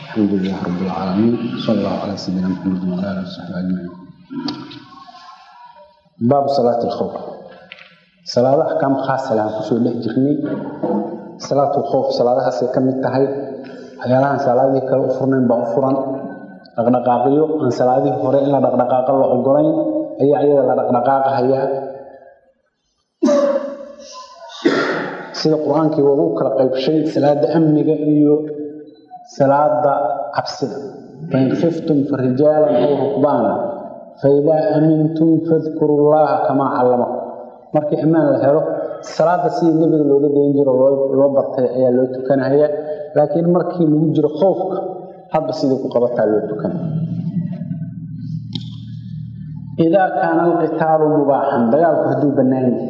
الحمد لله رب العالمين صلى الله على سيدنا محمد وعلى اله وصحبه اجمعين باب صلاة الخوف صلاة أحكام خاصة لها كسو له جرني صلاة الخوف صلاة هسي كم تهي حيالها صلاة كلا أفرنين بأفرن dhaqdhaqaaqiyo aan salaadihii hore in la dhaqdhaqaaqa la ogolayn ayaa iyada la dhaqdhaqaaqa hayaa sida qur-aankii waa u kala qaybshay salaada amniga iyo salaada cabsida fain khiftum farijaalan aw rukbaana faidaa amintum fadkuru llaha kamaa callamakum markii ammaan la helo salaada sidii nebiga looga dayn jiro loo bartay ayaa loo tukanaya laakiin markii lagu jiro khoofka hadba sidii ku qabataa loo tukan idaa kaana alqitaalu mubaaxan dagaalku hadduu bannaan yahay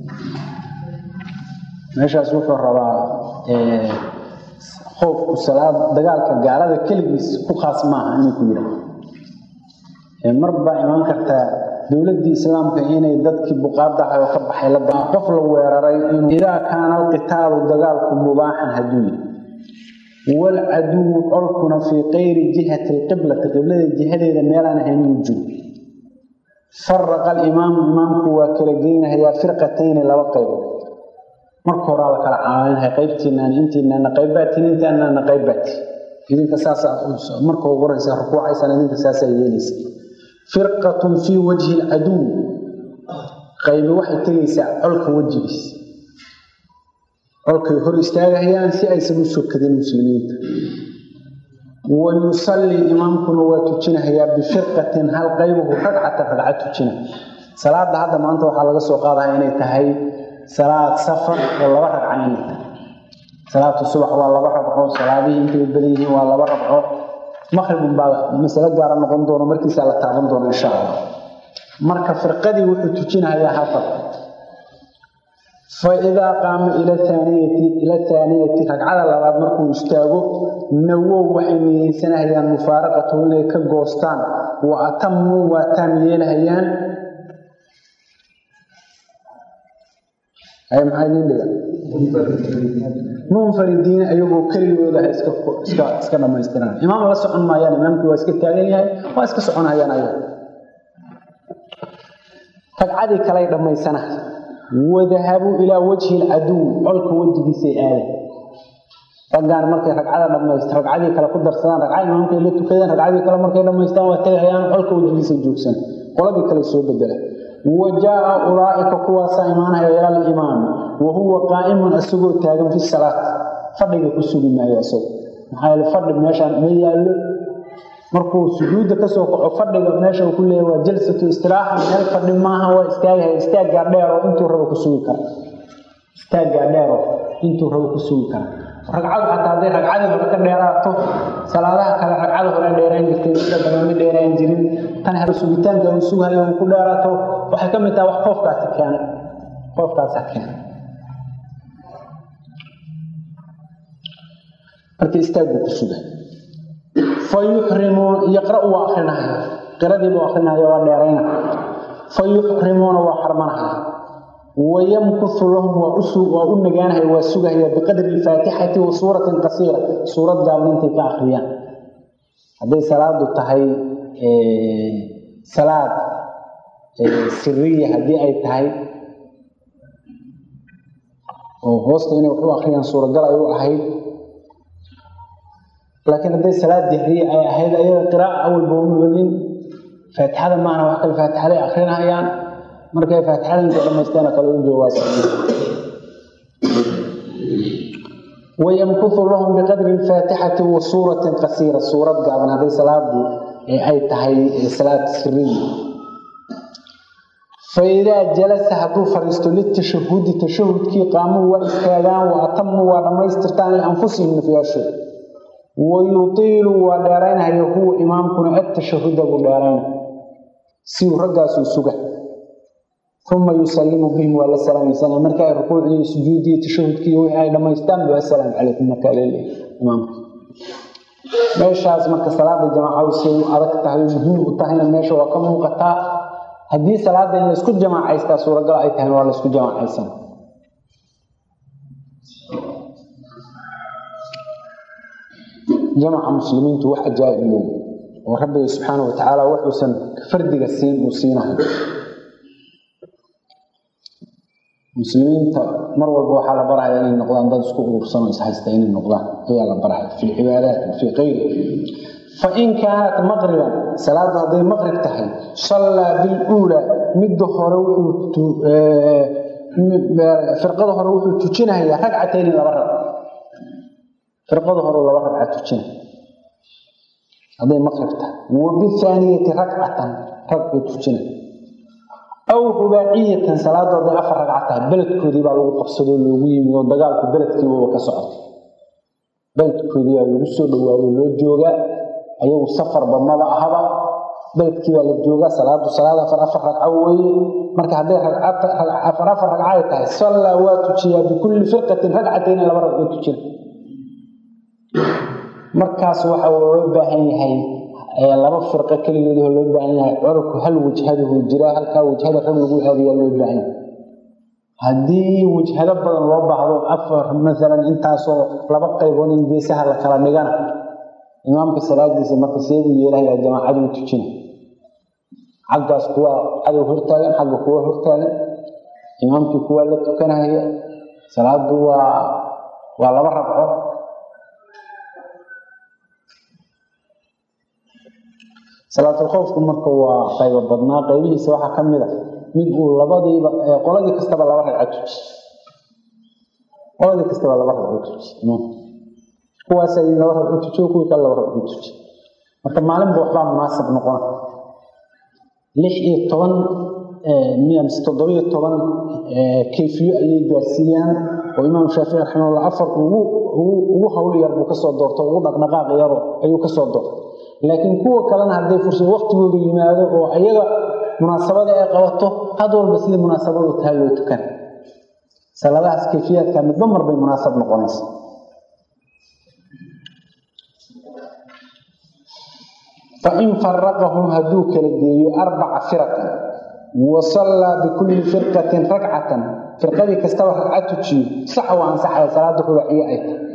meeshaas wuxuu rabaa khoofku salaad dagaalka gaalada keligiis ku khaas maaha inuu ku yidhaah mar baa imaan kartaa dowladdii islaamka inay dadkii buqaadaha oo ka baxay la qof la weeraray inuu idaa kaana alqitaalu dagaalku mubaaxan hadduu yahay walcaduwu colkuna fii kayri jihati alqiblati qiblada jihadeeda meelaan ahayn inuu jiro faraqa alimaamu imaamku waa kala geynahayaa firqatayni laba qaybood marka horaa la kala caalinaya qaybtiinaan intiinaana qaybbaatiin intaanaana qaybbaati idinka saasa marka ugu horeysa rukuucaysaan idinka saasaa yeelaysa firqatun fii wajhi alcaduw qaybi waxay tegaysaa colka wejigiisa colkay hor istaagahayaan si aysan u sokadin muslimiinta wa yusallii imaamkuna waa tujinahayaa bifirqatin hal qaybuhu ragcatan ragca tujina salaada hadda maanta waxaa laga soo qaadaya inay tahay salaad safar oo laba ragca inay tahay salaatu subax waa laba ragco salaadihii intay badan yihiin waa laba ragco maqribun baa masalo gaara noqon doono markiisaa la taaban doono insha allah marka firqadii wuxuu tujinahayaa hal ragco faidaa qaama ila aaniyati ila aaniyati ragcada labaad markuu istaago nawow waxay niyeysanahayaan mufaaraqatahu inay ka goostaan wa atamuu waa taam yeelahayaan ay maxaa idiin dhiga munfaridiina ayagoo keligooda ha iska iska iska dhammaystiraan imaam la socon maayaan imaamkii waa iska taagan yahay waa iska soconayaan ayaga ragcadii kalay dhammaysanahay wadahabuu ilaa wajhi alcaduw colka wejigiisay aaday raggaan markay ragcada dhamayst ragcadii kale ku darsadaan ragcada imaamkay la tukadeen ragcadii kale markay dhammaystaan waa tagayaan colka wejigiisa joogsan qoladii kale soo bedela wa jaa ulaa'ika kuwaasaa imaanaya ila alimaam wa huwa qaa'imun isagoo taagan fi salaat fadhiga ku sugi maayo isago maxaa yeele fadhi meeshaan ma yaallo markuu sujuudda kasoo kaco fadhiga meesha uu ku leeyahy waa jalsatu istiraaxa meel fadhi maaha waa istaagaya istaaggaa dheero intuu rabo ku sugi kara istaaggaa dheero intuu rabo ku sugi kara ragcadu xataa hadday ragcadii hore ka dheeraato salaadaha kale ragcada hore dheeraan jirtay sida badan ma dheeraan jirin tan hore sugitaanka uu sugayo uu ku dheeraato waxay ka mid tahay wax qoofkaasi keenay qoofkaasa keenay marka istaaguu ku sugay fayuxrimuun yaqra'u waa akrinahaya qiradiibuu akrinahaya waa dheerayna fayuxrimuuna waa xarmanahaya wayamkusu lahum waa u nagaanahaya waa sugahaya biqadri alfaatixati wa suuratin qasiira suurad gaaban intay ka akriyaan hadday salaadu tahay salaad siriya haddii ay tahay oo hoosta inay wax u akriyaan suuragal ay u ahayd laakiin hadday salaad dihriye ay ahayd ayaga qiraa'a awalba uma gelin faatixada maahna wax kale faatixaday akrinahayaan markay faatixada intay dhamaystaan kale u joogaas wayamkutu lahum biqadri alfaatixati wa suuratin qasiira suurad gaaban hadday salaadu ay tahay salaad siriya faidaa jalasa hadduu fadhiisto litashahudi tashahudkii qaamuu waa istaagaan wa atamuu waa dhammaystirtaan lianfusihim nafyaashooda wayutiilu waa dheeraynaya huwa imaamkuna atashahuda buu dheerayna siuu raggaasuu suga uma yusallimu bihim waa la salaamaysanaa marka ay rukuucdii sujuuddii tashahudkii wixii ay dhammaystaan bu assalaamu calaykum markaa leeleeyahy imaamka meeshaas marka salaada jamaacadu siay u adag tahay muhiim u tahayna meesha waa ka muuqataa haddii salaada in laysku jamaacaystaa suuragal ay tahay waa laysku jamaacaysan jamaca muslimiintu wax ajaa'ib low oo rabbiga subxaana wa tacaala wuxuusan fardiga siin uu siinayo muslimiinta mar walba waxaa la baraya inay noqdaan dad isku urursanoo ishaysta inay noqdaan ayaa la baraya fi lcibaadaat fii kayri fain kaanat maqriban salaadu hadday maqrib tahay sallaa biluulaa midda hore wuxuu firqada hore wuxuu tujinayaa ragcatayni laba rag firqada hore laba ragca tujinaya hadday maqrib tahay wa bihaaniyati ragcatan rag buu tujinaya aw rubaaciyatan salaadu hadday afar ragca tahay beledkoodii baa lagu qabsadoo loogu yimid oo dagaalku beledkiibaba ka socotay beledkoodii baa lagu soo dhawaado loo joogaa ayagu safarba maba ahaba beledkii baa la joogaa salaadu salaad afar afar ragco weeye marka hadday afar afar ragco ay tahay sallaa waa tujiyaa bikulli firqatin ragcatayni laba ragcoo tujina markaas waxa loo baahan yahay laba firqo keligeedoo loo baahan yahay corku hal wajhadahu jiraa halkaa wajhada rag lagu aadiyaa loo baahan yahay haddii wajhado badan loo baahdo afar maalan intaasoo laba qaybood in geesaha la kala dhigana imaamka salaadiisa marka seebuu yeelahayaa jamaacaduu tujina xaggaas kuwaa cadow hortaagan xagga kuwa hortaagan imaamkii kuwaa la tukanahaya salaadu waa waa laba rabco salaatulkhowfku marka waa qaybo badnaa qaybihiisa waxaa ka mid a mid uu labadiiba qoladii kastaba laba ragco tuji qoladii kastaba laba ragco tuji kuwaas ay laba ragco tujiyo kuwii kale laba ragco tuji marka maalinba waxbaa munaasib noqona lix iyo toban mise toddobiyo toban kayfiyo ayay gaarsiiyaan oo imaam shaafici raximahullah afar ugu ugu hawl yar buu kasoo doorto ugu dhaqdhaqaaq yaro ayuu kasoo doortay laakiin kuwa kalena hadday fursad waqtigoodu yimaado oo ayaga munaasabada ay qabato had walba sidii munaasabadu tahay loo tukan saladahaas kayfiyaadka midba mar bay munaasab noqonaysa fain faraqahum hadduu kala geeyo arbaca firaqan wa sallaa bikulli firqatin ragcatan firqadii kastaba ragca tujiyo sax waa ansaxaya salaada rubaaciye ay tahay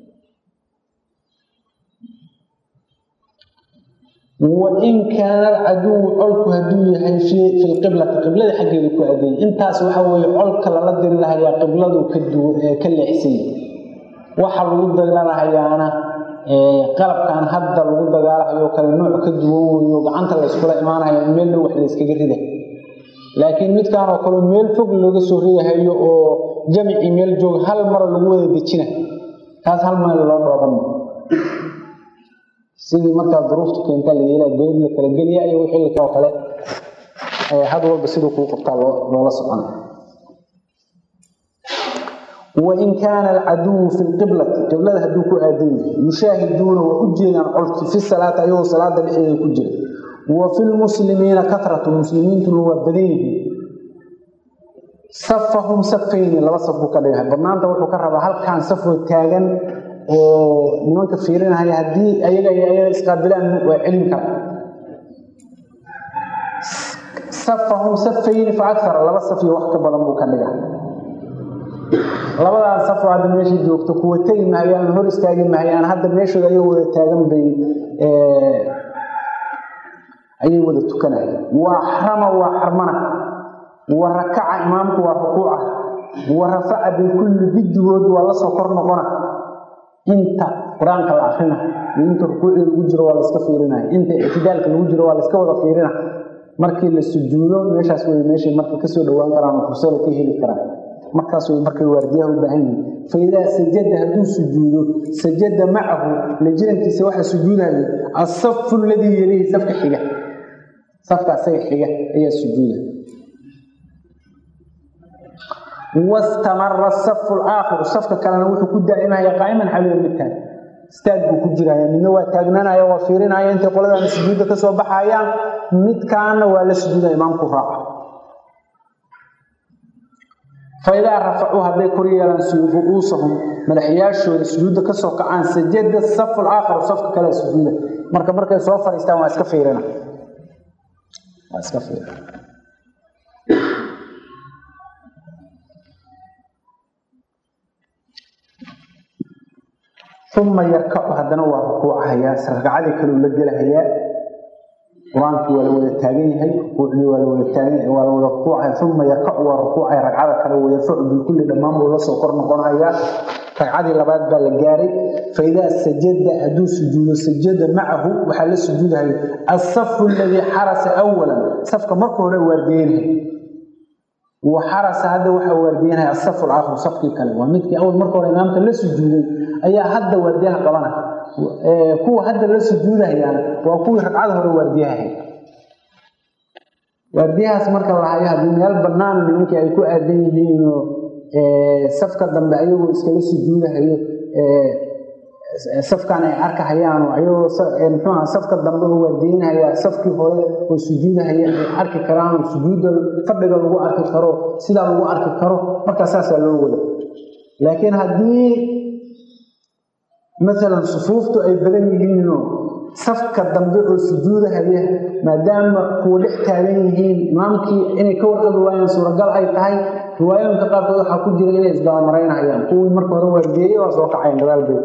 wain kaana alcaduwu colku hadduu yahay fi lqiblati qiblada xaggeeda ku adeeyay intaas waxa weeye colka lala diri lahayaa qibladu ka leexsanya waxa lagu dagaalhayaana qalabkan hadda lagu dagaalahayo kale nooc ka duwan weyo gacanta la yskula imaanaya meel dhow wax la yskaga rida laakiin midkaan oo kale meel fog looga soo ridahayo oo jamicii meel jooga hal mara lagu wada dejina kaas hal meel loo dhooban sidii markaa duruuftu keentaa la yeelaa godad la kala geliya iyo wixii oo kale had walba siduu kuu qabtaa loola socona wain kaana alcaduwu fi lqiblati qiblada hadduu ku aadan yahay yushaahiduuna waa u jeedaan colkii fi salaati ayagoo salaada dhexdeeda ku jira wa fi lmuslimiina katratu muslimiintuna waa badan yihiin safahum safayni laba saf buu ka dhigahay badnaanta wuxuu ka rabaa halkaan safoo taagan oo nimanka fiirinahaya haddii ayaga iyo ayaga isqaabilaan waa celin kara safahum safayni fa akara laba saf iyo wax ka badan buu ka dhiga labadaas safoo hadda meesha joogto kuwa tegi mahayaan hor istaagi mahayaan hadda meeshooda ayagoo wada taagan bay ayay wada tukanaya waa xrama waa xarmana wa rakaca imaamku waa rukuuca wa rafaca bikulli giddigood waa la soo kor noqona inta qur-aanka la akrina iyo inta rukuucda lagu jiro waa laska fiirinaya inta ictidaalka lagu jiro waa laska wada fiirina markii la sujuudo meeshaas way meeshay marka kasoo dhowaan karaan oo fursada ka heli karaan markaas way markay waardiyaha u baahan yihin faidaa sajada hadduu sujuudo sajada macahu la jirankiisa waxaa sujuudayo asafu ladii yelihi safka xiga safka asaga xiga ayaa sujuuda wastamara safu laakhiru safka kalena wuxuu ku daa'imaya qaa'iman xaliyo midkaan istaag buu ku jiraya midna waa taagnaanaya waa fiirinaya intay qoladaana sujuudda ka soo baxayaan midkaana waa la sujuuda imaamku raaca faidaa rafacuu hadday kor yeelaan ru'uusahum madaxyaashooda sujuudda ka soo kacaan sajada safu laakhiru safka kale sujuuda marka markay soo fadhiistaan waa iska fiirina waa iska fiirina uma yarkacu haddana waa rukuucahayaa ragcadii kaleu la gelahayaa qur-aankii waa la wada taagan yahay rukuucdii waa la wada taagan waa la wada rukuucaya uma yarkacu waa rukuucaya ragcada kale wayarfacu bikulli dhammaan buu la soo kor noqonayaa ragcadii labaad baa la gaaray faidaa sajada hadduu sujuudo sajada macahu waxaa la sujuudahayo asafu aladii xarasa awalan safka marka hore waardiyeynhay wa xarasa hadda waxaa waardiyanaya asafu alaakhir safkii kale waa midkii awal marka hore imaamka la sujuuday ayaa hadda waardiyaha qabanaya kuwa hadda la sujuudahayaan waa kuwii ragcada hore waardiyahay waardiyahaas marka lahayo haddii meel bannaan nimankii ay ku aadan yihiinoo safka dambe ayagoo iskala sujuudahayo safkan ay arkahayaano ayagoo muxuuha safka dambe oo waardiyeynahaya safkii hore oo sujuudahaya ay arki karaan sujuudda fadhiga lagu arki karo sidaa lagu arki karo markaa saasaa loo wada laakiin haddii maalan sufuuftu ay badan yihiinoo safka dambe oo sujuudahaya maadaama kuwa dhex taagan yihiin imaamkii inay ka warqabi waayaan suuragal ay tahay riwaayooyinka qaarkood waxaa ku jira inay isdabamaraynahayaan kuwii marka hore waargeeyey waa soo kacayan gadaalbay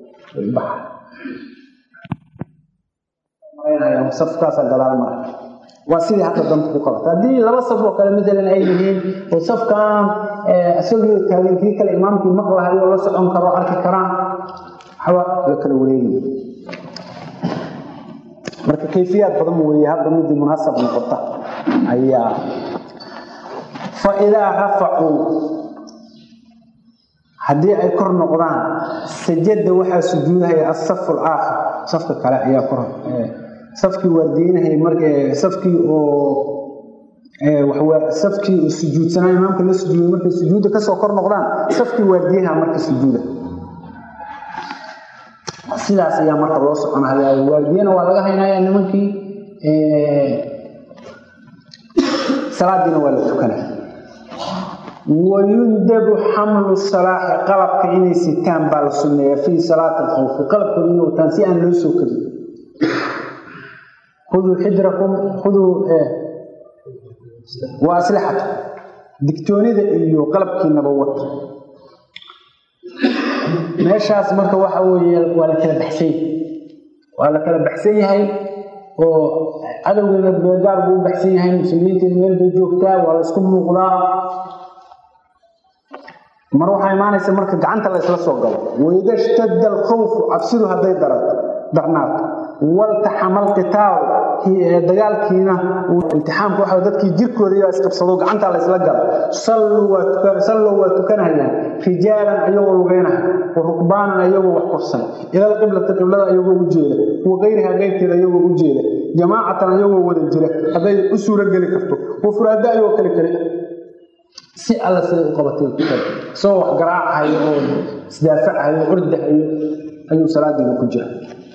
safkaasa gadaal mara waa sidii hadda danta ku qabata haddii laba saf oo kale maalan ay yihiin oo safkan isagii taagan kii kale imaamkii maqlahayo oo la socon karo arki karaan waxba la kala wareegi marka kayfiyaad badan weeye hadda midii munaasab noqota ayaa fa idaa rafacuu haddii ay kor noqdaan sajada waxaa sujuudahaya asafu alaakhir safka kale ayaa kor safkii waardiinahaya marka safkii oo safkii sujuudsanaa imaamka la sujuuday markay sujuudda kasoo kor noqdaan safkii waardiyaha marka sujuuda sidaas ayaa marka loo soconaya waardiyana waa laga haynaya nimankii salaadiina waa la tukanaya wayundabu xamlu salaaxi qalabka inay sitaan baa la sunneeyaa fii salaati alkhawfi qalabkooda inay wataan si aan loo soo kadin khuduu xidrakum khuduu waa aslixata digtoonida iyo qalabkiinaba wata meeshaas marka waxa weeye waa la kala baxsan yahay waa la kala baxsan yahay oo cadowgeena beegaar buu u baxsan yahay muslimiinteena meel bay joogtaa waa la isku muuqdaa mar waxaa imaanaysa marka gacanta la isla soo galo waida shtadda alkhawfu cabsidu hadday darato darnaato waltaxama alqitaalu dagaalkiina iltixaamka waxa dadkii jirkooda iyo isqabsado gacanta la isla galo salluu waa tukanayaan rijaalan ayagoo lugeynaya wa rukbaanan ayagoo wax korsan ilal qiblati qiblada ayagoo u jeeda wa kayriha keyrkeeda ayagoo u jeeda jamaacatan ayagoo wada jira hadday u suuro geli karto wa furaada ayagoo kale kale si alla siday u qabatay isagoo wax garaacahayo oo isdaafacayo ordahayo ayuu salaadiina ku jira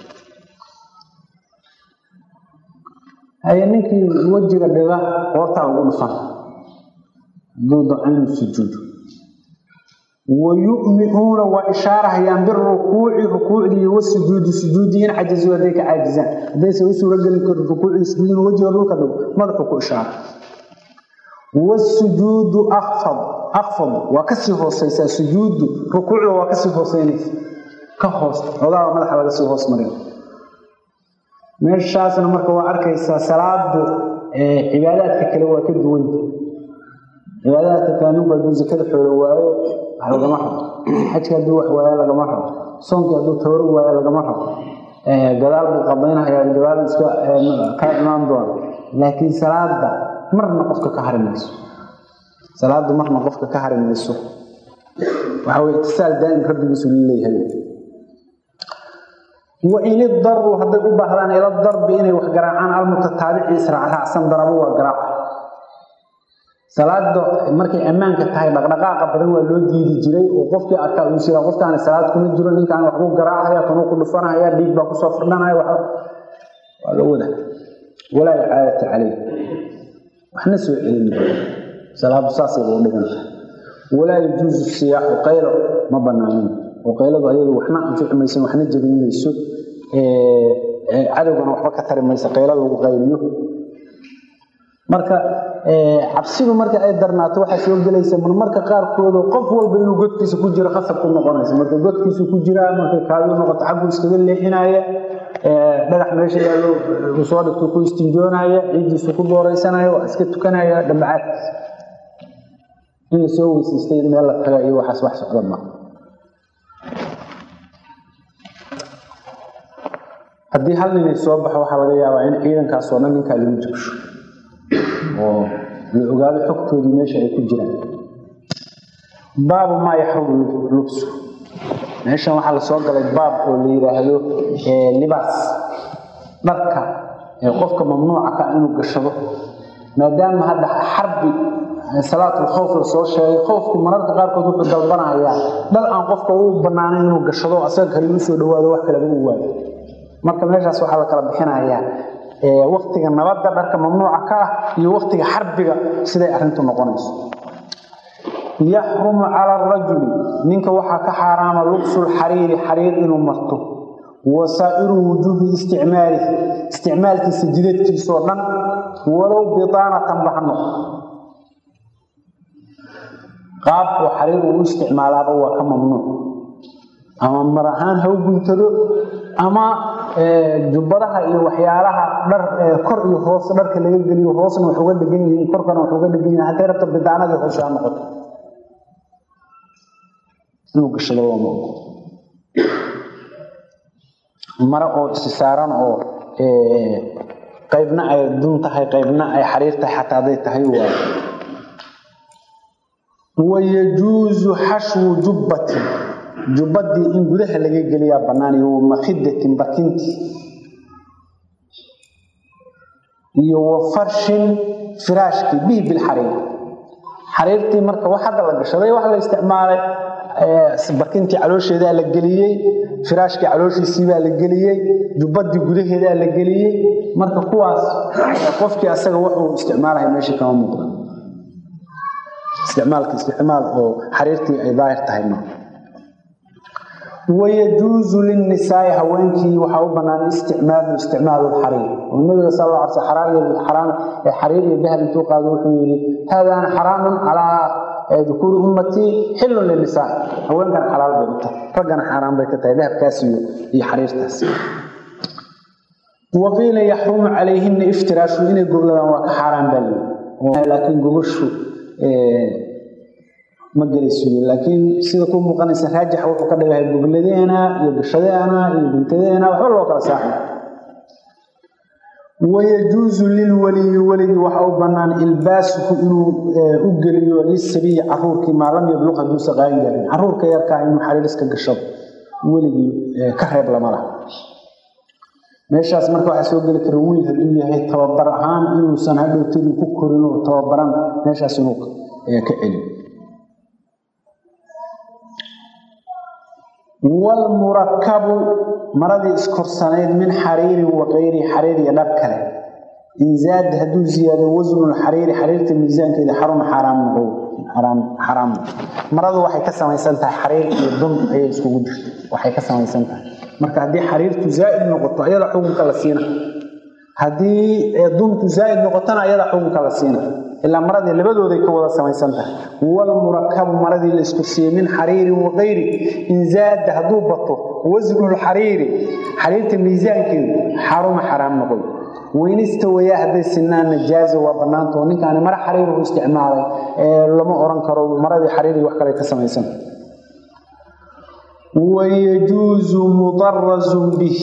haye ninkii wejiga dhiga qoortaa ugu dhufan hadduu docaynu sujuudo wayu'minuuna waa ishaarahayaan birukuuci rukuucdii wasujuudi sujuudii in cajazuu hadday ka caajizaan haddaysan u suuro gelin karin rukuucdii sujuudin wejiga dhulka dhigo madaxu ku ishaara wasujuudu akfad akfad waa kasii hooseysaa sujuudu rukuucda waa kasii hooseynaysa ka hoos xoogaaba madaxa laga sii hoos marin meeshaasna marka waa arkaysaa salaadu cibaadaadka kale waa ka duwanta cibaadaadka kale ninku hadduu zakada xoolo waayo wax lagama rabo xajka hadduu wax waayo lagama rabo soonkii hadduu tooro waayo lagama rabo gadaal buu qabaynahayaa gadaal iska ka imaan doona laakiin salaada marna qofka ka hari mayso salaadu marna qofka ka hari mayso waxa weye itisaal daa'im rabbigiisu leeyahay wain idaruu hadday u baahdaan ila darbi inay wax garaacaan almutataabici israacraacsan darabo waa garaaca salaada markay ammaanka tahay dhaqdhaqaaqa badan waa loo diidi jiray oo qofkii arkaa uu sira qofkaani salaad kuma jiro ninkaan waxbuu garaacaya kanuu ku dhufanaya dhiig baa kusoo firdhanaya waa loo wada walaa icaadata caleyh waxna soo celin salaadu saasay loo dhiganta walaa yajuusu siyaaxu qaylo ma banaanin oo qayladu ayadu waxna anfici mayso waxna jebin mayso cadowgana waxba ka tari mayso qaylo lagu qayliyo marka cabsidu marka ay darnaato waxaa soo gelaysa marmarka qaarkooda qof walba inuu godkiisa ku jiro khasab ku noqonaysa marka godkiisu ku jiraa markay kaadiu noqoto xaggu iskaga leexinaya dhagax meesha yaallo uu soo dhigto ku istinjoonaya ciiddiisu ku booraysanaya waa iska tukanaya dhambacaadkiisa inay soo weysaystay in meel la taga iyo waxaas wax socda ma haddii hal ninay soo baxo waxaa laga yaabaa in ciidankaasoo dhan ninkaa lagu jibsho oo la ogaado xogtoodii meesha ay ku jiraan baabu maa yaxrumu lubsu meeshan waxaa lasoo galay baab oo la yidhaahdo libaas dharka ee qofka mamnuuca ka inuu gashado maadaama hadda xarbi salaatul khowf la soo sheegay khowfku mararka qaarkood wuxuu dalbanayaa dhal aan qofka u bannaanayn inuu gashado asaga kale uu soo dhawaado wax kaleba u waayo marka meeshaas waxaa la kala bixinayaa waktiga nabadda dharka mamnuuca ka ah iyo waktiga xarbiga siday arrintu noqonayso yaxrumu cala arajuli ninka waxaa ka xaaraama lubsulxariiri xariir inuu marto wasaa'iru wujuubi isticmaalihi isticmaalkiisa jidadkiisoo dhan walow bidaanatan bahno qaab oo xariir uu u isticmaalaaba waa ka mamnuuc ama mar ahaan ha u guntado ama jubbadaha iyo waxyaalaha dhar kor iyo hoos dharka laga geliyo hoosna wax uga dhegan yihiin korkana wax uga dhegan yihiin hadday rabta bidaanadii hoose ha noqoto inuu gashado waa maogo mare oo isi saaran oo qaybna ay dun tahay qaybna ay xariir tahay xataa hadday tahay waa wayajuusu xashwu jubbatin jubbadii in gudaha laga geliyaa bannaan iyo wamakhidatin barkintii iyo wa farshin firaashkii bihi bilxariir xariirtii marka wax hadda la gashaday wax la isticmaalay barkintii caloosheedaa la geliyey firaashkii calooshiisiibaa la geliyey jubbadii gudaheedaa la geliyey marka kuwaas qofkii asaga wuxuu isticmaalaya meesha kama muuqda isticmaalka isticmaal oo xariirtii ay daahir tahay ma wayajuusu linnisaai haweenkii waxaa u bannaan isticmaalu isticmaalu lxariir oo nabiga sal alla alay xaraam xariir iyo dahab intuu qaado wuxuu yidhi haadaan xaraamun calaa dukuuri ummatii xillun linisaa haweenkan xalaal bay u tahay raggana xaaraan bay ka tahay dahabkaas iyo iyo xariirtaas waqiila yaxrumu calayhina iftiraashu inay gogladaan waa ka xaaraan baa leeyi laakiin gogoshu ma gelayso laakiin sida ku muuqanaysa raajixa wuxuu ka dhigahay gogladeena iyo gashadeena iyo guntadeena waxba loo kala saaxay wayajuusu lilwaliyi weligii waxa u bannaan ilbaasuhu inuu u geliyo lisabiyi caruurkii maa lam yabluq hadduusa qaayin gaarin caruurka yarkaa inuu xariiriska gashado weligii ka reeb lama laha meeshaas marka waxaa soo geli kara wiil hadduu yahay tababar ahaan inuusan hadhowtadii ku korin oo tababaran meeshaas inuu ka celiyo wlmurakabu maradii iskorsanayd min xariirin waqayrihi xariir iyo dhar kale inzaada hadduu ziyaado wasnulxariiri xariirta miisaankeeda xaruma xaaraam noqo xaraam maradu waxay ka samaysan tahay xariir iyo dun ayay iskugu jirto waxay ka samaysan tahay marka haddii xariirtu zaa'id noqoto ayada xukunka la siina haddii duntu zaa'id noqotona ayada xukunka la siina ilaa maradii labadooday ka wada samaysan tahay walmurakabu maradii la isku siiyey min xariirin waqayri inzaada hadduu bato wasnulxariiri xariirta miisaankeedu xaruma xaraam noqoy weynista wayaa hadday sinaanna jaaza waa bannaanta oo ninkaani mara xariiru isticmaalay lama oran karo maradii xariirii wax kale ka samaysan wayajuusu mudarazun bih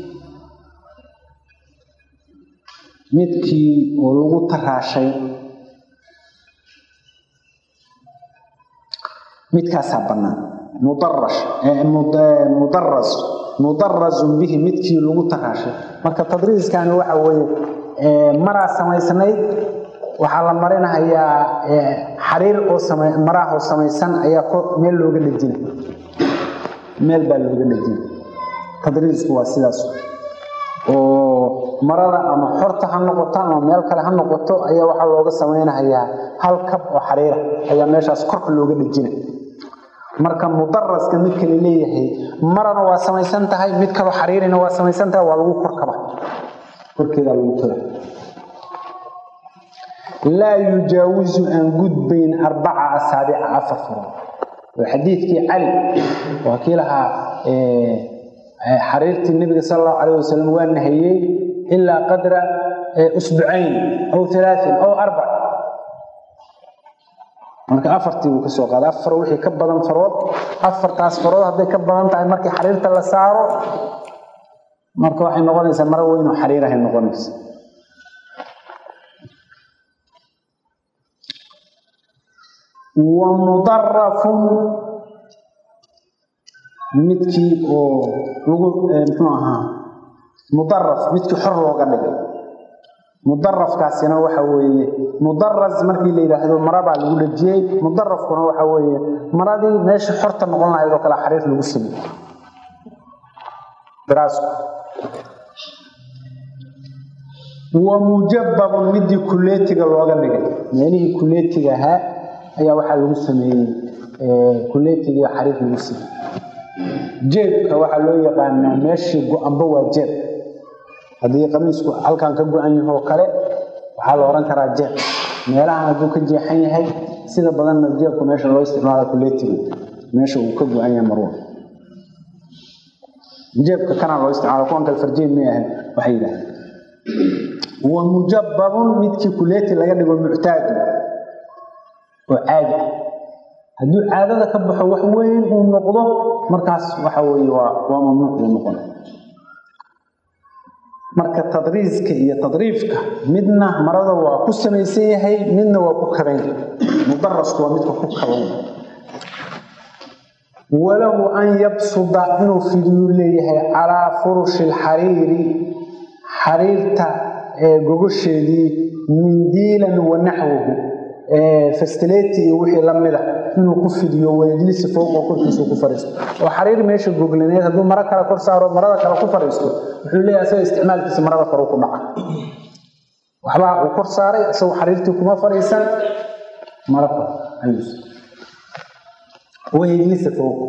midkii oo lagu taraashay midkaasaa bannaan mudarash mudaras mudarazun bihi midkii lagu taraashay marka tadriiskani waxa weeye maraa samaysnayd waxaa la marinahayaa xariir oo sama maraahoo samaysan ayaa meel looga dhejina meel baa looga dhejina tadriisku waa sidaas oo marada ama xorta ha noqoto ama meel kale ha noqoto ayaa waxaa looga samaynahayaa hal kab oo xariira ayaa meeshaas korka looga dhejina marka mudaraska mid kale leeyahay marana waa samaysan tahay mid kaloo xariirina waa samaysan tahay waa lagu korkaba korkeeda lagu tola laa yujaawisu aan gudbayn arbaca asaabica afar farood waa xadiidkii cali waa kii lahaa xariirtii nebiga sal allahu calayh wasalam waa nahayey ilaa qadra usbucayn aw alaain aw arbac marka afartii buu ka soo qaaday afar wixii ka badan farood afartaas farood hadday ka badan tahay markii xariirta la saaro marka waxay noqonaysaa maro weyn oo xariirahay noqonaysa wa mudarafun midkii oo lagu muxuu ahaa mudaraf midkii xor looga dhigay mudarafkaasina waxa weeye mudaras markii la yidhaahdo marabaa lagu dhejiyey mudarafkuna waxa weeye maradii meesha xorta noqon lahayd oo kale xariir lagu samey daraasku wa mujababun midii kuleetiga looga dhigay meelihii kuleetiga ahaa ayaa waxaa lagu sameeyey kuleetigii xariir lagu sameeyey jeebka waxaa loo yaqaanaa meeshii go-anba waa jeeb haddii qamiisku halkan ka go-an yahoo kale waxaa la odhan karaa jeeb meelahan hadduu ka jeexan yahay sida badanna jeebku meesha loo isticmaala kuleetiga meesha uu ka go-an yahay marwa jeebka kanaa loo isticmaala kuwan kale farjeed may ahayn waxay yidhahdeen wa mujababun midkii kuleeti laga dhigo muctaadu oo caadi ah hadduu caadada ka baxo wax weyn uu noqdo markaas waxa weeye waa waa mamnuuc buu noqona marka tadriiska iyo tadriifka midna marada waa ku samaysan yahay midna waa ku kaban mudarasku waa midka ku kaban walahu an yabsuda inuu fidiyuu leeyahay calaa furushi lxariiri xariirta gogosheedii mindiilan wa naxwahu fastileti iyo wixii lamida inuu ku fidiyo wayjlisi fowqa korkiisu ku fariisto oo xariir meesha goglaneed hadduu maro kale kor saaro marada kale ku fariisto wuxuu leeyahay asaga isticmaalkiisa marada kore ku dhaca waxbaa uu kor saaray isagoo xariirtii kuma fariisan maro kale ayuus wayjlisa fowqa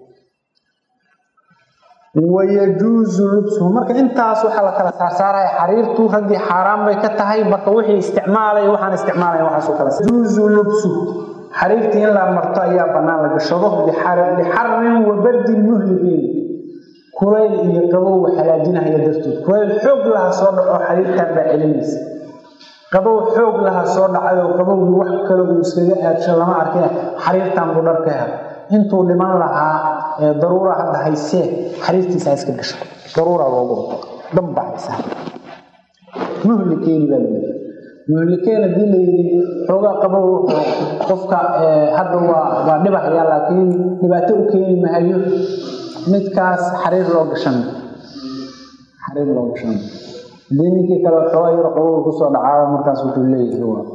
wayajuusu lubsuhu marka intaas waxaa la kala saarsaaraya xariirtu raggii xaaraan bay ka tahay marka wixii isticmaalaya waxaan isticmaalaya waxaasoo kale yajuusu lubsuhu xariirtii in la marto ayaa bannaan la gashado lixarin wa bardin muhlibiin kulayl iyo qabow halaajinahaya dartood kulayl xoog laha soo dhaco xariirtan baa celinaysa qabow xoog laha soo dhacayoo qabowgii wax kale uu iskaga aadsho lama arkay xariirtan buu dhar ka hel intuu dhiman lahaa daruura hadda haysee xariirtiisa iska gasho daruura loogu damba haysa muhlikeeni baa layidhi muhlikeen haddii la yidhi xoogaa qabow qofka hadda waa waa dhibahaya laakiin dhibaato u keeni mahayo midkaas xariir loo gashan xariir loo gashan haddii ninkii kale xoogaa yaro qabow kusoo dhacaaba markaas wuxuu leeyahay waa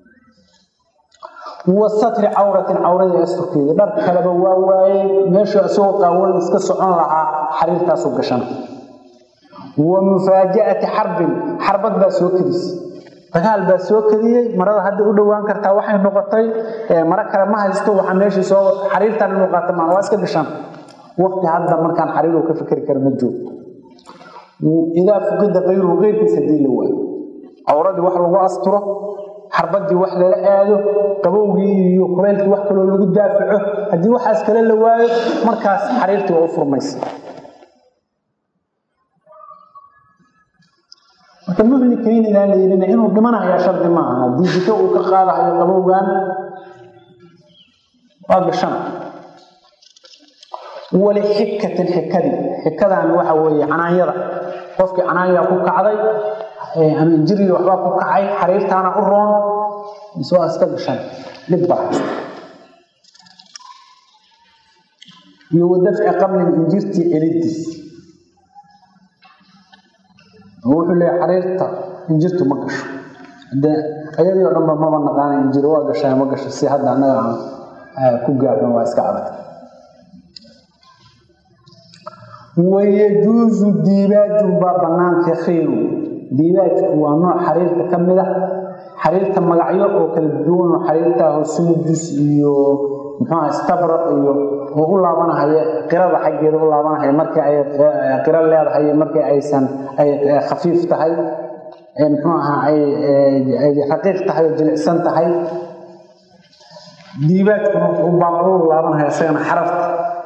wa satri cawratin cawradii asturkeedii dhar kaleba waa waayey meeshuu isagoo qaawan iska socon lahaa xariirtaasu gashan wa mufaaja'ati xarbin xarbad baa soo kadis dagaal baa soo kadiyey marada hadda u dhowaan kartaa waxay noqotay maro kale ma haysto waxaa meeshii soo xariirtan inuu qaata maa waa iska gashan waqti hadda markaan xariiru ka fikri kara ma joog idaa fuqida kayruhu keyrkiis haddii la waayo cawradii wax lagu asturo xarbadii wax lala aado qabowgii iyo kulaylkii wax kaloo lagu daafaco haddii waxaas kale la waayo markaas xariirtii waa u furmaysa marka muhlikaynigaa la yidhina inuu dhimanayaa shardi maaha haddii jiko uu ka qaadahayo qabowgan waa gashan walixikatin xikadii xikadan waxa weeye canaanyada qofkii canaanyaa ku kacday ama injiriga waxbaa ku kacay xariirtaana u roon mise waa iska gashan dhib baa haysta iyo wadafci qablin injirtii celidiis wuxuu leeyahay xariirta injirtu ma gasho de ayadii oo dhanba maba naqaana injiri waa gashaa ma gasho si hadda annaga aan ku gaarno waa iska adag wayajuusu diibaajun baa banaanka khayru diibaajku waa nooc xariirta ka mid ah xariirta magacyo oo kala duwan oo xariirtaaho sundus iyo muxuuha stabraq iyo oo u laabanahaya qirada xaggeeda u laabanahaya markii ay qiro leedahay markii aysan ay khafiif tahay muxuu ahaa ay raqiiq tahay oo jilicsan tahay diibaadkuna wuxuu baaquu laabanaya isagana xarafta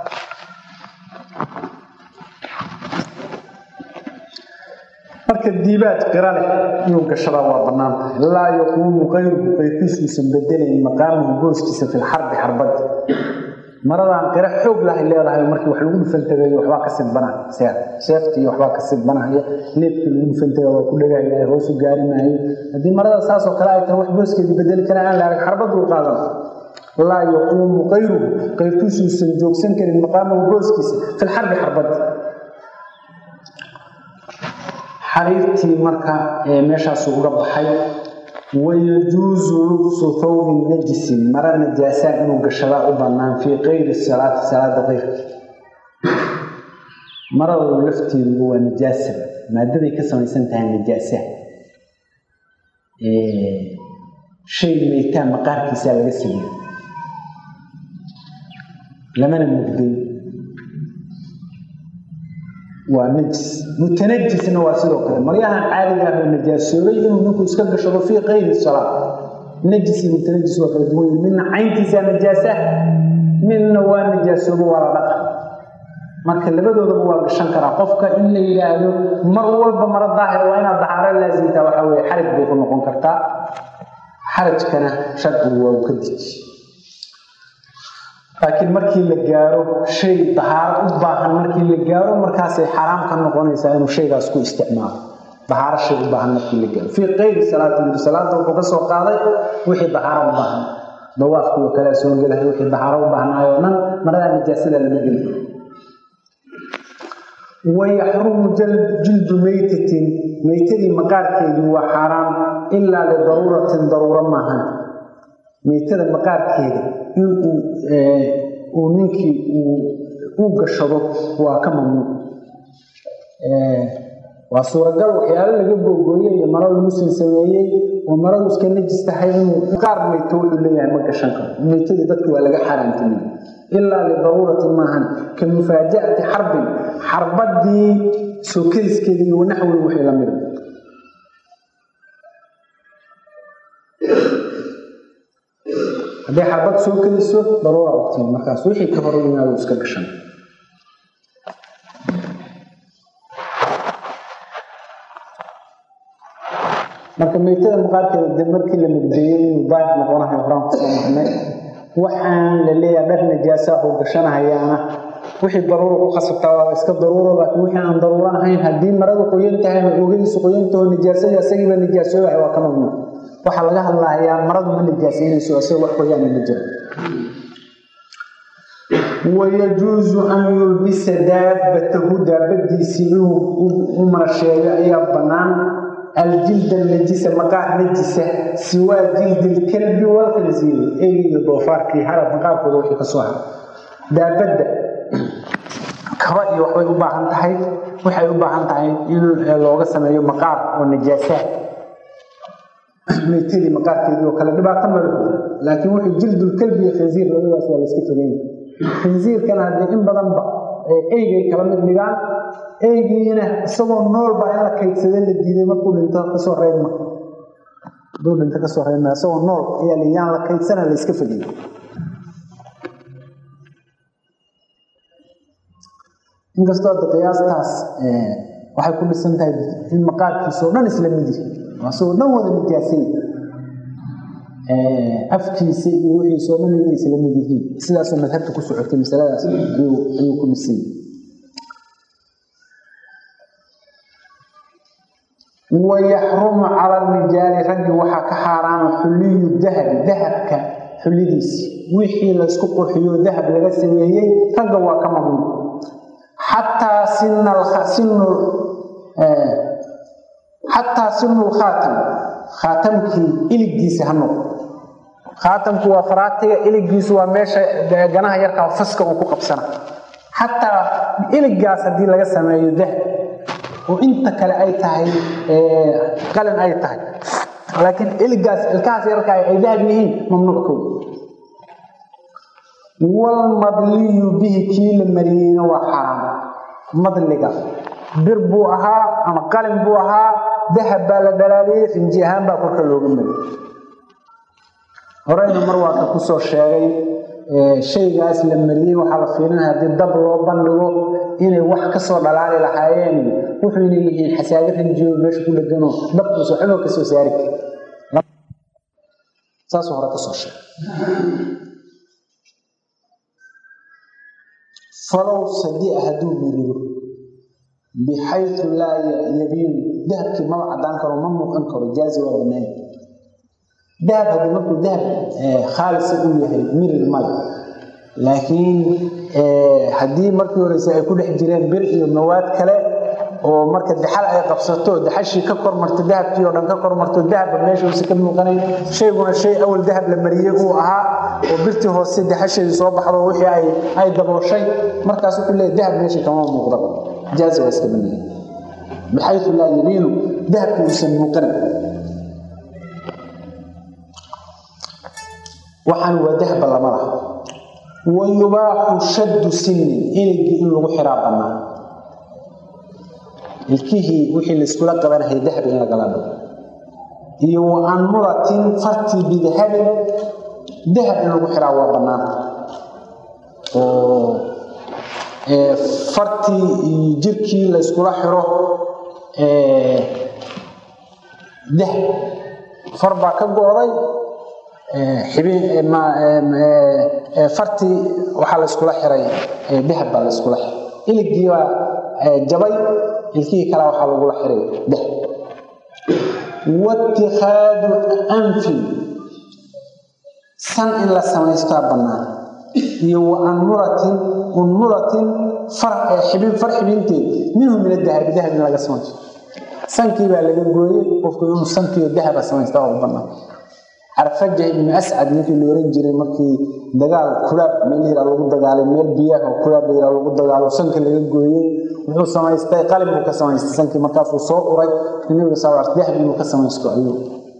marka diibaad qira leh inuu gashadaa waa bannaan tahay laa yaquumu qayruhu qayrkiisuusan bedelayn maqaamahu gooskiisa fi lxarbi xarbada maradaan qira xoog lahay leedahay markii wax lagu dhufantegayo waxbaa ka sidbanaa seef seeftii waxbaa ka sidbanaya leebkii lagu dhufantaga waa ku dhegaya hoosu gaari maayo haddii marada saasoo kale ay tahay wax booskeedii bedeli kara aan la arag xarbaduu qaadan laa yaquumu qayruhu qayrkiisuusan joogsan karin maqaamahu gooskiisa fi lxarbi xarbada xariirtii marka meeshaasu uga baxay wayajuusu lubsu thawbin najisin mara najaasaa inuu gashadaa u bannaan fii kayri salaati salaada keyrka maradu lafteeduba waa najaasa maadaday ka samaysan tahay najaasa shay maytaan maqaarkiisaa laga sameeyey lamana mugday waa najis mutanajisna waa sidoo kale maryahan caaliga ah oo najaasoobay inuu ninku iska gashado fii kayri salaa najis iyo mutanajis waa kala duwan midna cayntiisaa najaasa midna waa najaasoobo waa la dhaqa marka labadoodaba waa gashan karaa qofka in la yidhaahdo mar walba mara daahir waa inaad dahaaro laasimtaa waxaa weye xaraj bay ku noqon kartaa xarajkana sharcigu waa uu ka deji laakiin markii la gaaro shay dahaaro u baahan markii la gaaro markaasay xaraam ka noqonaysaa inuu shaygaas ku isticmaalo dahaaro shay u baahan markii la gaaro fii kayri salaati yiri salaada wuxuu ka soo qaaday wixii dahaaro u baahan dawaafkii oo kale soo gelahay wixii dahaaro u baahnaayoo dhan maradaa nijaasada lama geli wayaxrumu jildu meytatin meytadii maqaarkeedii waa xaaraam ilaa lidaruuratin daruuro maahan meytada maqaarkeeda inuu uu ninkii u gashado waa ka mamnuuc waa suuragal waxyaalo laga googooyey iyo marada muslim sameeyey oo maradu iska najis tahay inuu qaar meyto wuxuu leeyahay ma gashan karo meytadii dadka waa laga xaaraantimay ilaa lidaruuratin maahan ka mufaaja'ati xarbin xarbadii soo kadiskeedii iyo naxwi wixii la mida hadday xarbad soo keliso daruura ogtiin markaas wixii ka hor yimaado iska gashan marka meytada maqaarkeeda de markii la mugdeeyey inuu daahir noqonahay horaan kusoo marnay waxaan la leeyahay dhar najaasa oo gashanahayaana wixii daruura ku khasabtaa waa iska daruuro laakiin wixii aan daruuro ahayn haddii maradu qoyan tahay ama oogadiisu qoyantaho nijaasadii asagiiba nijaasoobahay waa ka mamnuuc waxaa laga hadlahayaa maradu ma nijaasaynayso isaga wax qoyaana ma jiro wayajuusu an yulbisa daabatahu daabadiisii inuu u marasheeyo ayaa bannaan aljilda najisa maqaar najisa siwaa jildi lkalbi walkhansiiri eyga iyo doofaarkii harab maqaarkooda wixii ka soo hara daabadda kaba iyo waxbay u baahan tahay waxay u baahan tahay in looga sameeyo maqaar oo najaasaad meytadii maqaarkeedii oo kale dhibaato male laakiin wuxuu jildulkalbi iyo khinsiir labadaas waa layska fogeyna khinsiirkana haddii in badanba eygay kala mid dhigaan eygiina isagoo noolba in la kaydsada la diiday markuu dhinto kasoo reebma haduu dhinto kasoo reebma isagoo nool ayaa layaan la kaydsana la iska fogey inkastoo hadda qiyaastaas waxay ku dhisan tahay in maqaarkiisa oo dhan isla mid yihi asagoo dhan wada nijaasay afkiisa iyo wixiisa oo dhan inay isla mid yihiin sidaasoo madhabta ku socotay masaladaas ayuu ku dhisay wayaxrumu cala rijaali raggi waxaa ka xaaraama xuliyu dahabi dahabka xulidiisi wixii laysku qurxiyo dahab laga sameeyey ragga waa ka mamnuuc xataa sinu xataa sinu lkhaatam khaatamkii iligiisa ha noqdo khaatamku waa faraatiga iligiisu waa meesha ganaha yarkaa faska uu ku qabsana xataa iligaas haddii laga sameeyo dahab oo inta kale ay tahay qalin ay tahay laakiin iligaas ilkahaas yarkaa ay dahab yihiin mamnuuckood walmadliyu bihi kii la mariyeyna waa xaaraam madliga bir buu ahaa ama qalin buu ahaa dahab baa la dhalaaliyey rinji ahaan baa korka looga mari horeyna mar waa ka kusoo sheegay shaygaas la mariyey waxaa la fiirinaya haddii dab loo bandhigo inay wax kasoo dhalaali lahaayeen wuxuyna yihiin xasaaga rinjiyo meesha ku dhegano dabkuuso xuboo kasoo saari kari saasuu hore kasoo sheegay falow sadia hadduu mirido bixayu laa yabiinu dahabkii maba cadaan karo ma muuqan karo jaazi waa banaay dahab haddii markuu dahab khaalisa uu yahay mirir male laakiin haddii markii horeyse ay ku dhex jireen bir iyo mawaad kale oo marka daxal ay qabsato daxashii ka kormarto dahabkii oo dhan ka kormarto dahabba meesha uusa ka muuqanayn shayguna shay awal dahab la mariyey uu ahaa oo birtii hoose daxasheedii soo baxdo wixii ay ay dabooshay markaas wuxuu leeyahy dahab meesha kama muuqda jaazi waa iska baniyay bixayu laa yabiinu dahabka uusan muuqanayn waxaan waa dahba lama laha wa yubaaxu shaddu sinnin iligii in lagu xiraa bannaan ilkihii wixii laiskula qabanahaya dahab in lagala dhigo iyo wa anmuratin fartii bidahabin dahab in lagu xiraa waa bannaan oo fartii iyo jirkii layskula xiro dahab far baa ka go-day fartii waxaa layskula xiray dahab baa layskula xiray iligii baa jabay ilkihii kale waxaa lagula xiray dahab waitikaadu anfin san in la samaystaa bannaan iyo wa anmuratin unmuratin xibin far xibinteed minhu min adahabi dahab in laga samaysto sankii baa laga gooyey qofku inuu sankiio dahaba samaystaa oo bannaan carfaja ibnu ascad ninkii la oran jiray markii dagaal kulaab meel yara lagu dagaalay meel biyaha oo kulaab la yara lagu dagaalo sanka laga gooyey wuxuu samaystay qalin buu ka samaystay sankii markaasuu soo uray nabiga sal l dahab inuu ka samaysto ayuu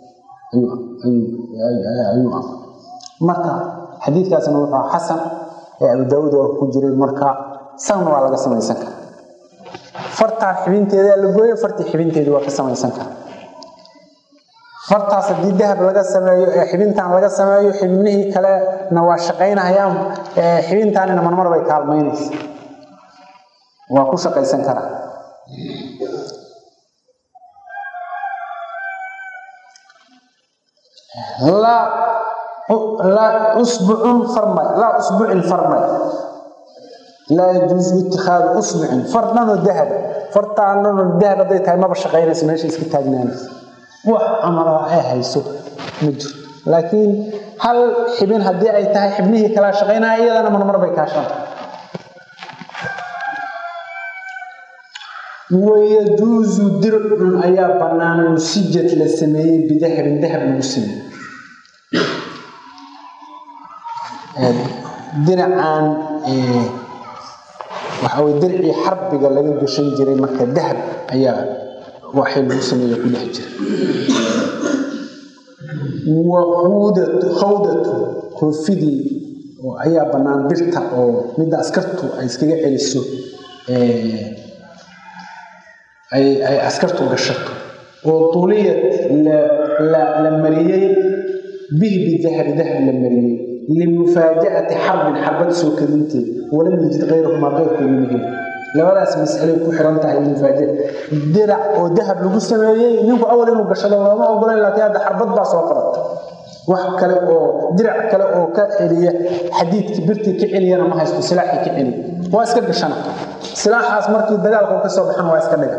ayuu amray marka xadiidkaasna wuxuu xasan ee abu daawuud oo ku jiray marka sanna waa laga samaysan kara fartaa xibinteedaa la gooyey fartii xibinteedii waa ka samaysan kara fartaas haddii dahab laga sameeyo ee xibintaan laga sameeyo xibnihii kalena waa shaqaynahayaan xibintaanina marmar bay kaalmaynaysa waa ku shaqaysan karaa laa usbucun farmay laa usbucin farmay laa yajuusu itikhaadu usbucin far dhanoo dahaba fartaan dhanoo dahab hadday tahay maba shaqaynaysa meesha iska taagnaanaysa wax amala ay hayso ma jiro laakiin hal xibin haddii ay tahay xibnihii kala shaqaynaya iyadana marmar bay kaashaan wayajuusu dircun ayaa bannaan musijad la sameeyey bidahabin dahab lagu sameeyey dinacan waxaa way dircii xarbiga laga gashan jiray marka dahab ayaa waxay lagu sameeya ku dhex jira wa khawdatu koofidii ayaa bannaan birta oo midda askartu ay iskaga celiso ay askartu gashato oo tuliyad la mariyey bihi bidahabi dahab la mariyey limufaaja'ati xarbin xarbad soo kadinteed walam yajid kayrahumaa keyrkooda muhim labadaas masalay ku xiran tahay mufaaja dirac oo dahab lagu sameeyey ninku awal inuu gashado looma ogolayn laakiin hadda xarbad baa soo qabata wax kale oo dirac kale oo ka celiya xadiidkii birtii ka celiyana ma haysto silaaxii ka celiya waa iska gashana silaaxaas markii dagaalka ka soo baxan waa iska dhiga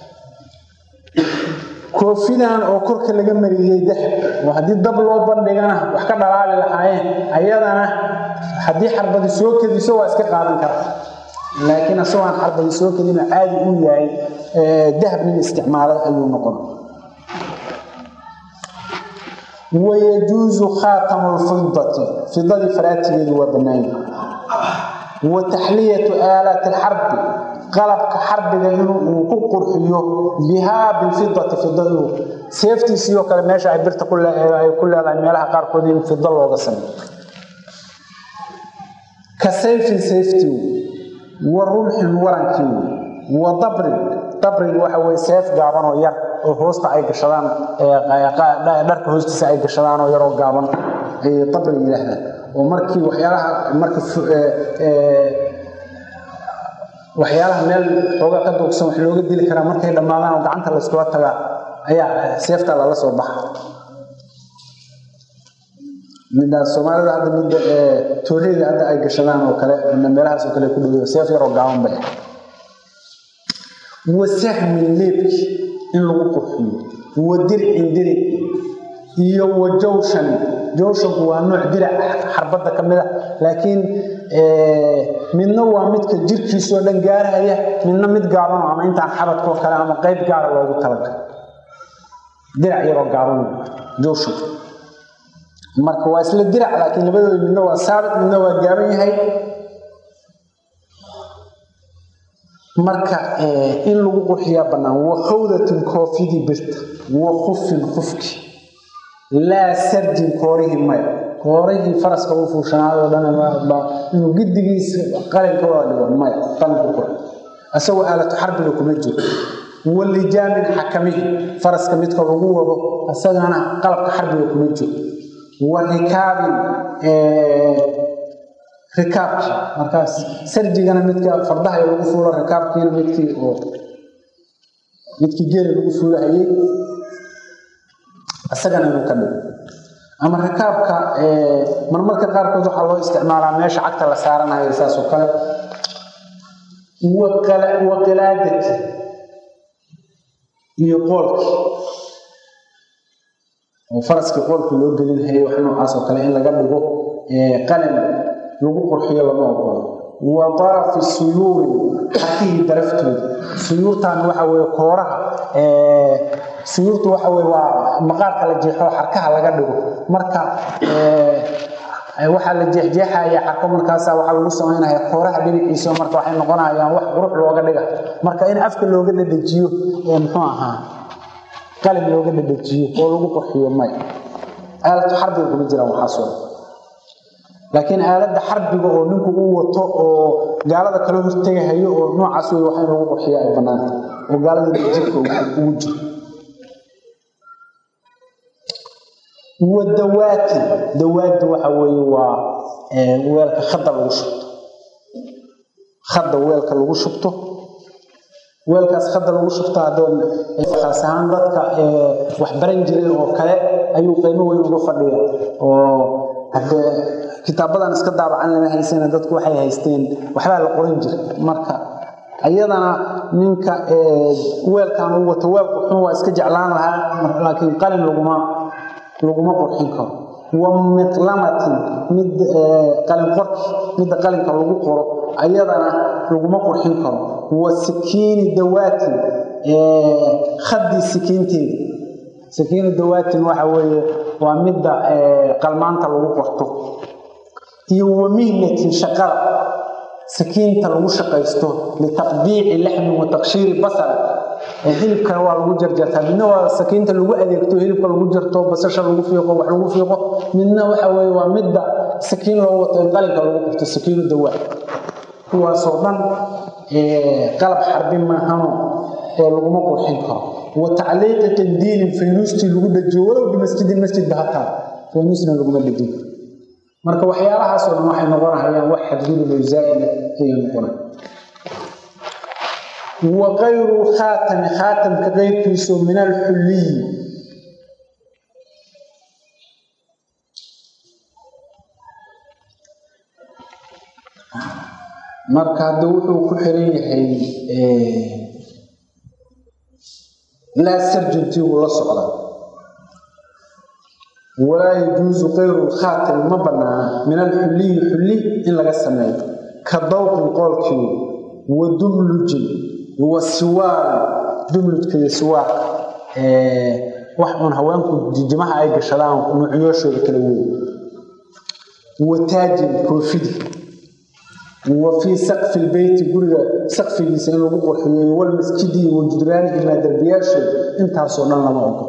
koofidan oo korka laga mariyey dahab oo haddii dab loo bandhigana wax ka dhalaali lahaayeen ayadana haddii xarbadi soo kediso waa iska qaadan kara laakiin asagoo aan xarbadi soo kedino caadi uu yahay dahab nin isticmaalay ayuu noqon wayajuusu khaatamu lfidati fidadii faraatigeedu waa bannaanya wa taxliyatu aalaati alxarbi qalabka xarbiga inuu ku qurxiyo bihaa bilfidati fida inuu seeftiisiioo kale meesha ay birta ay ku leedahay meelaha qaarkood in fida looga sameeyo ka sayfin sayftii wa rumxin warankii wa dabrin dabrin waxa weye seef gaaban oo yar oo hoosta ay gashadaan dharka hoostiisa ay gashadaan oo yaroo gaaban ayay dabri yidhaahdaan oo markii waxyaalaha markii waxyaalaha meel xooga ka duugsan wax looga dili karaa markay dhammaadaan oo gacanta la iskula tagaa ayaa seefta lala soo baxa midaas soomaalida hadda midda tooreyda hadda ay gashadaan oo kale meelahaas oo kale ku dhow seef yaroo gaaban bay wasahmin leebki in lagu qurxiyo wa dircin diric iyo wa jawshan jawshanku waa nooc dirac xarbadda ka mid a laakiin midna waa midka jirkiisoo dhan gaarhaya midna mid gaaban ama intaan xabadkoo kale ama qayb gaara loogu talagalay dirac yaroo gaaban jawshan marka waa isla dirac laakiin labadooda midna waa saabit midna waa gaaban yahay marka in lagu qurxiyaa bannaan wa khawdatin koofidii birta wa khufin khufki laa sardin koorihii maya koorihii faraska u fuushanaayoo dhan inuu giddigiisa qalinka wada dhigo maya qalinka kor isagoo aalatu xarbiga kuma jiro walijaamin xakamihi faraska midka lagu wado isagana qalabka xarbiga kuma jiro wa rikaabin rikaabki markaas sarjigana midka fardaha lagu fuulo rikaabkiina midkii oo midkii geeli lagu fuulahayey isagana inuu ka dhigo ama rikaabka marmarka qaarkood waxaa loo isticmaalaa meesha cagta la saaranayo saas oo kale wa qilaadati iyo qoolki oo faraskii qoolka loo gelinhayay wax noocaas oo kale in laga dhigo qalin lagu qurxiyo lama ogolo wa darafi suyuuri xakihii daraftooda suyuurtan waxa weye kooraha suyuurtu waxa weye waa maqaarka la jeexo xarkaha laga dhigo marka waxaa la jeexjeexaya xarko markaasa waxaa lagu samaynaya kooraha dhinaciisa marka waxay noqonayaan wax qurux looga dhiga marka in afka looga dhadhajiyo muxuu ahaa qalin looga dhadhajiyo oo lagu qurxiyo may aalatu xarbiga kuma jiraan waxaasoo laakiin aaladda xarbiga oo ninku uu wato oo gaalada kala hortegahayo oo noocaas wey waxa in lagu qurxiya ay bannaanta oo gaalada jirka ugu jiro wa dawaatin dawaadda waxa weeye waa weelka khadda lagu shubto khadda weelka lagu shubto weelkaas khadda lagu shubto haddee khaas ahaan dadka wax baran jiray oo kale ayuu qiimo weyn uga fadhiya oo haddee kitaabadan iska daabacan lama haysana dadku waxay haysteen waxbaa la qoran jiray marka ayadana ninka weelkan uu wato weel qurxun waa iska jeclaan lahaa laakiin qalin laguma laguma qurxin karo wa miqlamatin mid qalin qorki midda qalinka lagu qoro ayadana laguma qurxin karo wa sikiini dawaatin khaddii sikiinteeda sikiinu dawaatin waxa weeye waa midda qalmaanta lagu qorto iyo wa mihnatin shaqada sakiinta lagu shaqaysto litaqdiici laxmin wa taqshiiri basar hilibkana waa lagu jarjartaa midna waa sakiinta lagu adeegto hilibka lagu jarto basasha lagu fiiqo wax lagu fiiqo midna waxa weye waa midda sakiin loo wato in qalinka lagu qorto sakiinu dawaa kuwaasoo dhan qalab xarbi maahano ee laguma qurxin karo wa tacliiqi qindiilin faynuustii lagu dhajiyo walow bimasjidin masjidba hataa faynuusna laguma dhajin karo marka waxyaalahaasoo dhan waxay noqonahayaan wax xadgudub oo zaa'ida ayay noqonay wa kayru khaatami khaatamka qeyrkiisu min alxulliyi marka hadda wuxuu ku xiran yahay laa sarjantiigu la socda walaa yajuusu kayru lkhaatami ma banaana min alxulliyi xulli in laga sameeyo ka dawqin qoolkii wa dumlujin wa siwaarin dumlujka iyo siwaarka wax uun haweenku jijimaha ay gashadaan nuucyooshooda kala weyn wa taajin koofidi wa fii saqfi lbeyti guriga saqfigiisa in lagu qurxiyo walmasjidi wa judraanihi maa derbiyaashooda intaasoo dhan lama ogo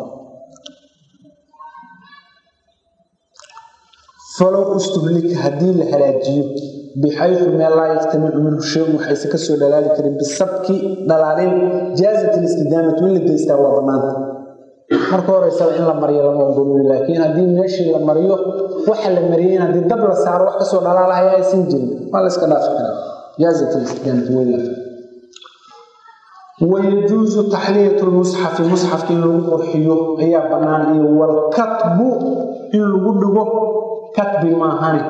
falow istuhlika haddii la halaajiyo bixayu meel laa yaftamicu minhu shayun waxayse kasoo dhalaali karin bisabki dhalaalin jaazat listidaamatu in la daystaa waa bannaanta marka horeysaba in la mariyo lama ogoloy laakiin haddii meeshii la mariyo waxa la mariyey in haddii dab la saaro wax kasoo dhalaalahaya aysan jirin waa la iska dhaafi karaa jaazat listidaamatu weyla wayajuusu taxliyatu lmusxafi musxafka in lagu qurxiyo ayaa bannaan iyo walkatbu in lagu dhigo katbi maahane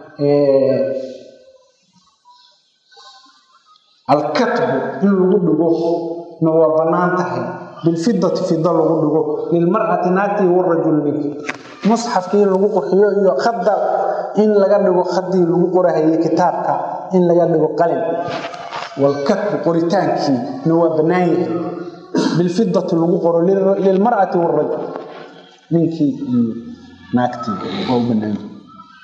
alkatbu in lagu dhigo na waa bannaan tahay bilfidati fida lagu dhigo lilmar'ati naagtii warajul ninki musxafkii in lagu qurxiyo iyo khadda in laga dhigo khadii lagu qorahayay kitaabka in laga dhigo qalin walkatbu qoritaankii na waa bannaan yahay bilfidati lagu qoro lilmar'ati warajul ninkii iyo naagtii waa u bannaan yahay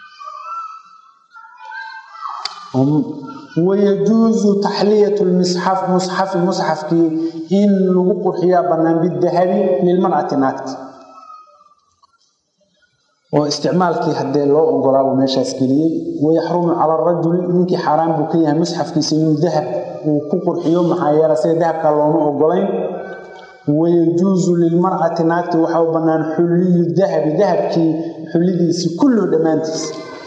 wayajuusu taxliyatu lmisxaf musxafi musxafkii in lagu qurxiyaa bannaan bidahabi lilmar'ati naagti oo isticmaalkii haddee loo ogolaabuu meeshaas geliyey wayaxrumu cala arajuli ninkii xaaraan buu ka yahay musxafkiisa inuu dahab uu ku qurxiyo maxaa yeele sida dahabka looma ogolayn wayajuusu lilmar'ati naagti waxaa u bannaan xulliyu dahabi dahabkii xullidiisii kulluhu dhammaantiis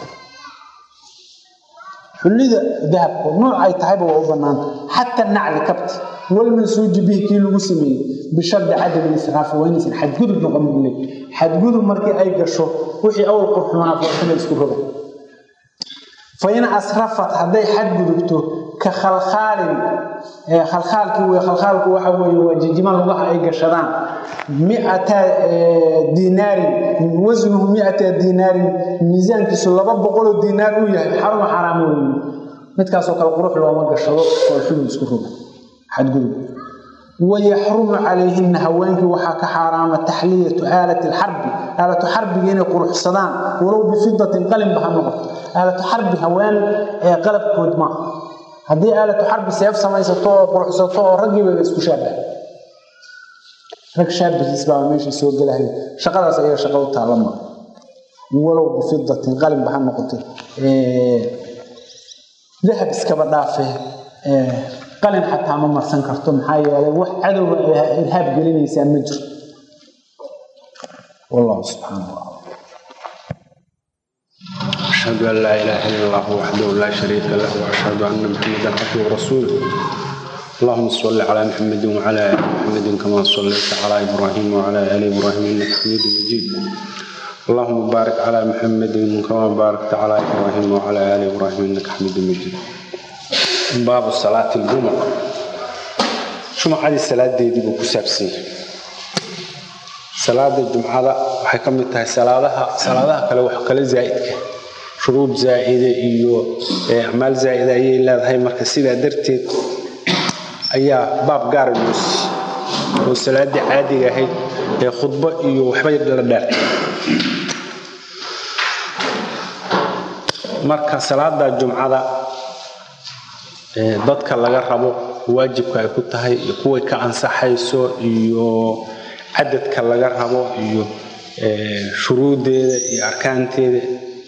xullida dahabka nooc ay tahayba waa u bannaanta xata nacli kabti walmansuuji bihi kii lagu sameeyey bishardi cadami israafi waa inaysan xadgudub noqon bule xadgudub markii ay gasho wixii awal qurxumanaa foortana isku roga fa in asrafat hadday xadgudubto ka khalkhaalin khalkhaalkii wey khalkhaalku waxa weeye waa jijima lugaha ay gashadaan miata diinaarin wasnuhu miata diinaarin miisaankiisu laba boqoloo diinaar uu yahay xaruma xaraam wey midkaasoo kale qurux looma gashado foolxumu isku roga xadgudub wayaxrumu calayhina haweenkii waxaa ka xaaraama taxliyatu aalati lxarbi aalatu xarbiga inay quruxsadaan walow bifidatin qalinba ha noqoto aalatu xarbi haween ee qalabkood maaha haddii aalatu xarbi seef samaysato oo quruxsato oo raggiiba isku shaabaha rag shaabihiis baa meesha soo gelahay shaqadaas ayaga shaqa u taalla maa walow bifidatin qalinba ha noqoto dahab iskaba dhaafee qalin xataa ma marsan karto maxaa yeelay wax cadowga irhaab gelinaysaa ma jiro wallahu subxaana wa أشهد أن لا إله إلا الله وحده لا شريك له وأشهد أن محمدا عبده ورسوله اللهم صل على محمد وعلى آل محمد كما صليت على إبراهيم وعلى آل إبراهيم إنك حميد مجيد اللهم بارك على محمد كما باركت على إبراهيم وعلى آل إبراهيم إنك حميد مجيد باب صلاة الجمعة شو محل الصلاة دي دي بكسابسين صلاة الجمعة waxay ka mid tahay salaadaha salaadaha kale wax kale zaa'idka shuruud zaa'ide iyo acmaal zaa'ida ayay leedahay marka sidaa darteed ayaa baab gaara loo siiyey oo salaadii caadiga ahayd ee khudbo iyo waxbay la dheertay marka salaada jumcada dadka laga rabo waajibka ay ku tahay iyo kuway ka ansaxayso iyo cadadka laga rabo iyo shuruuddeeda iyo arkaanteeda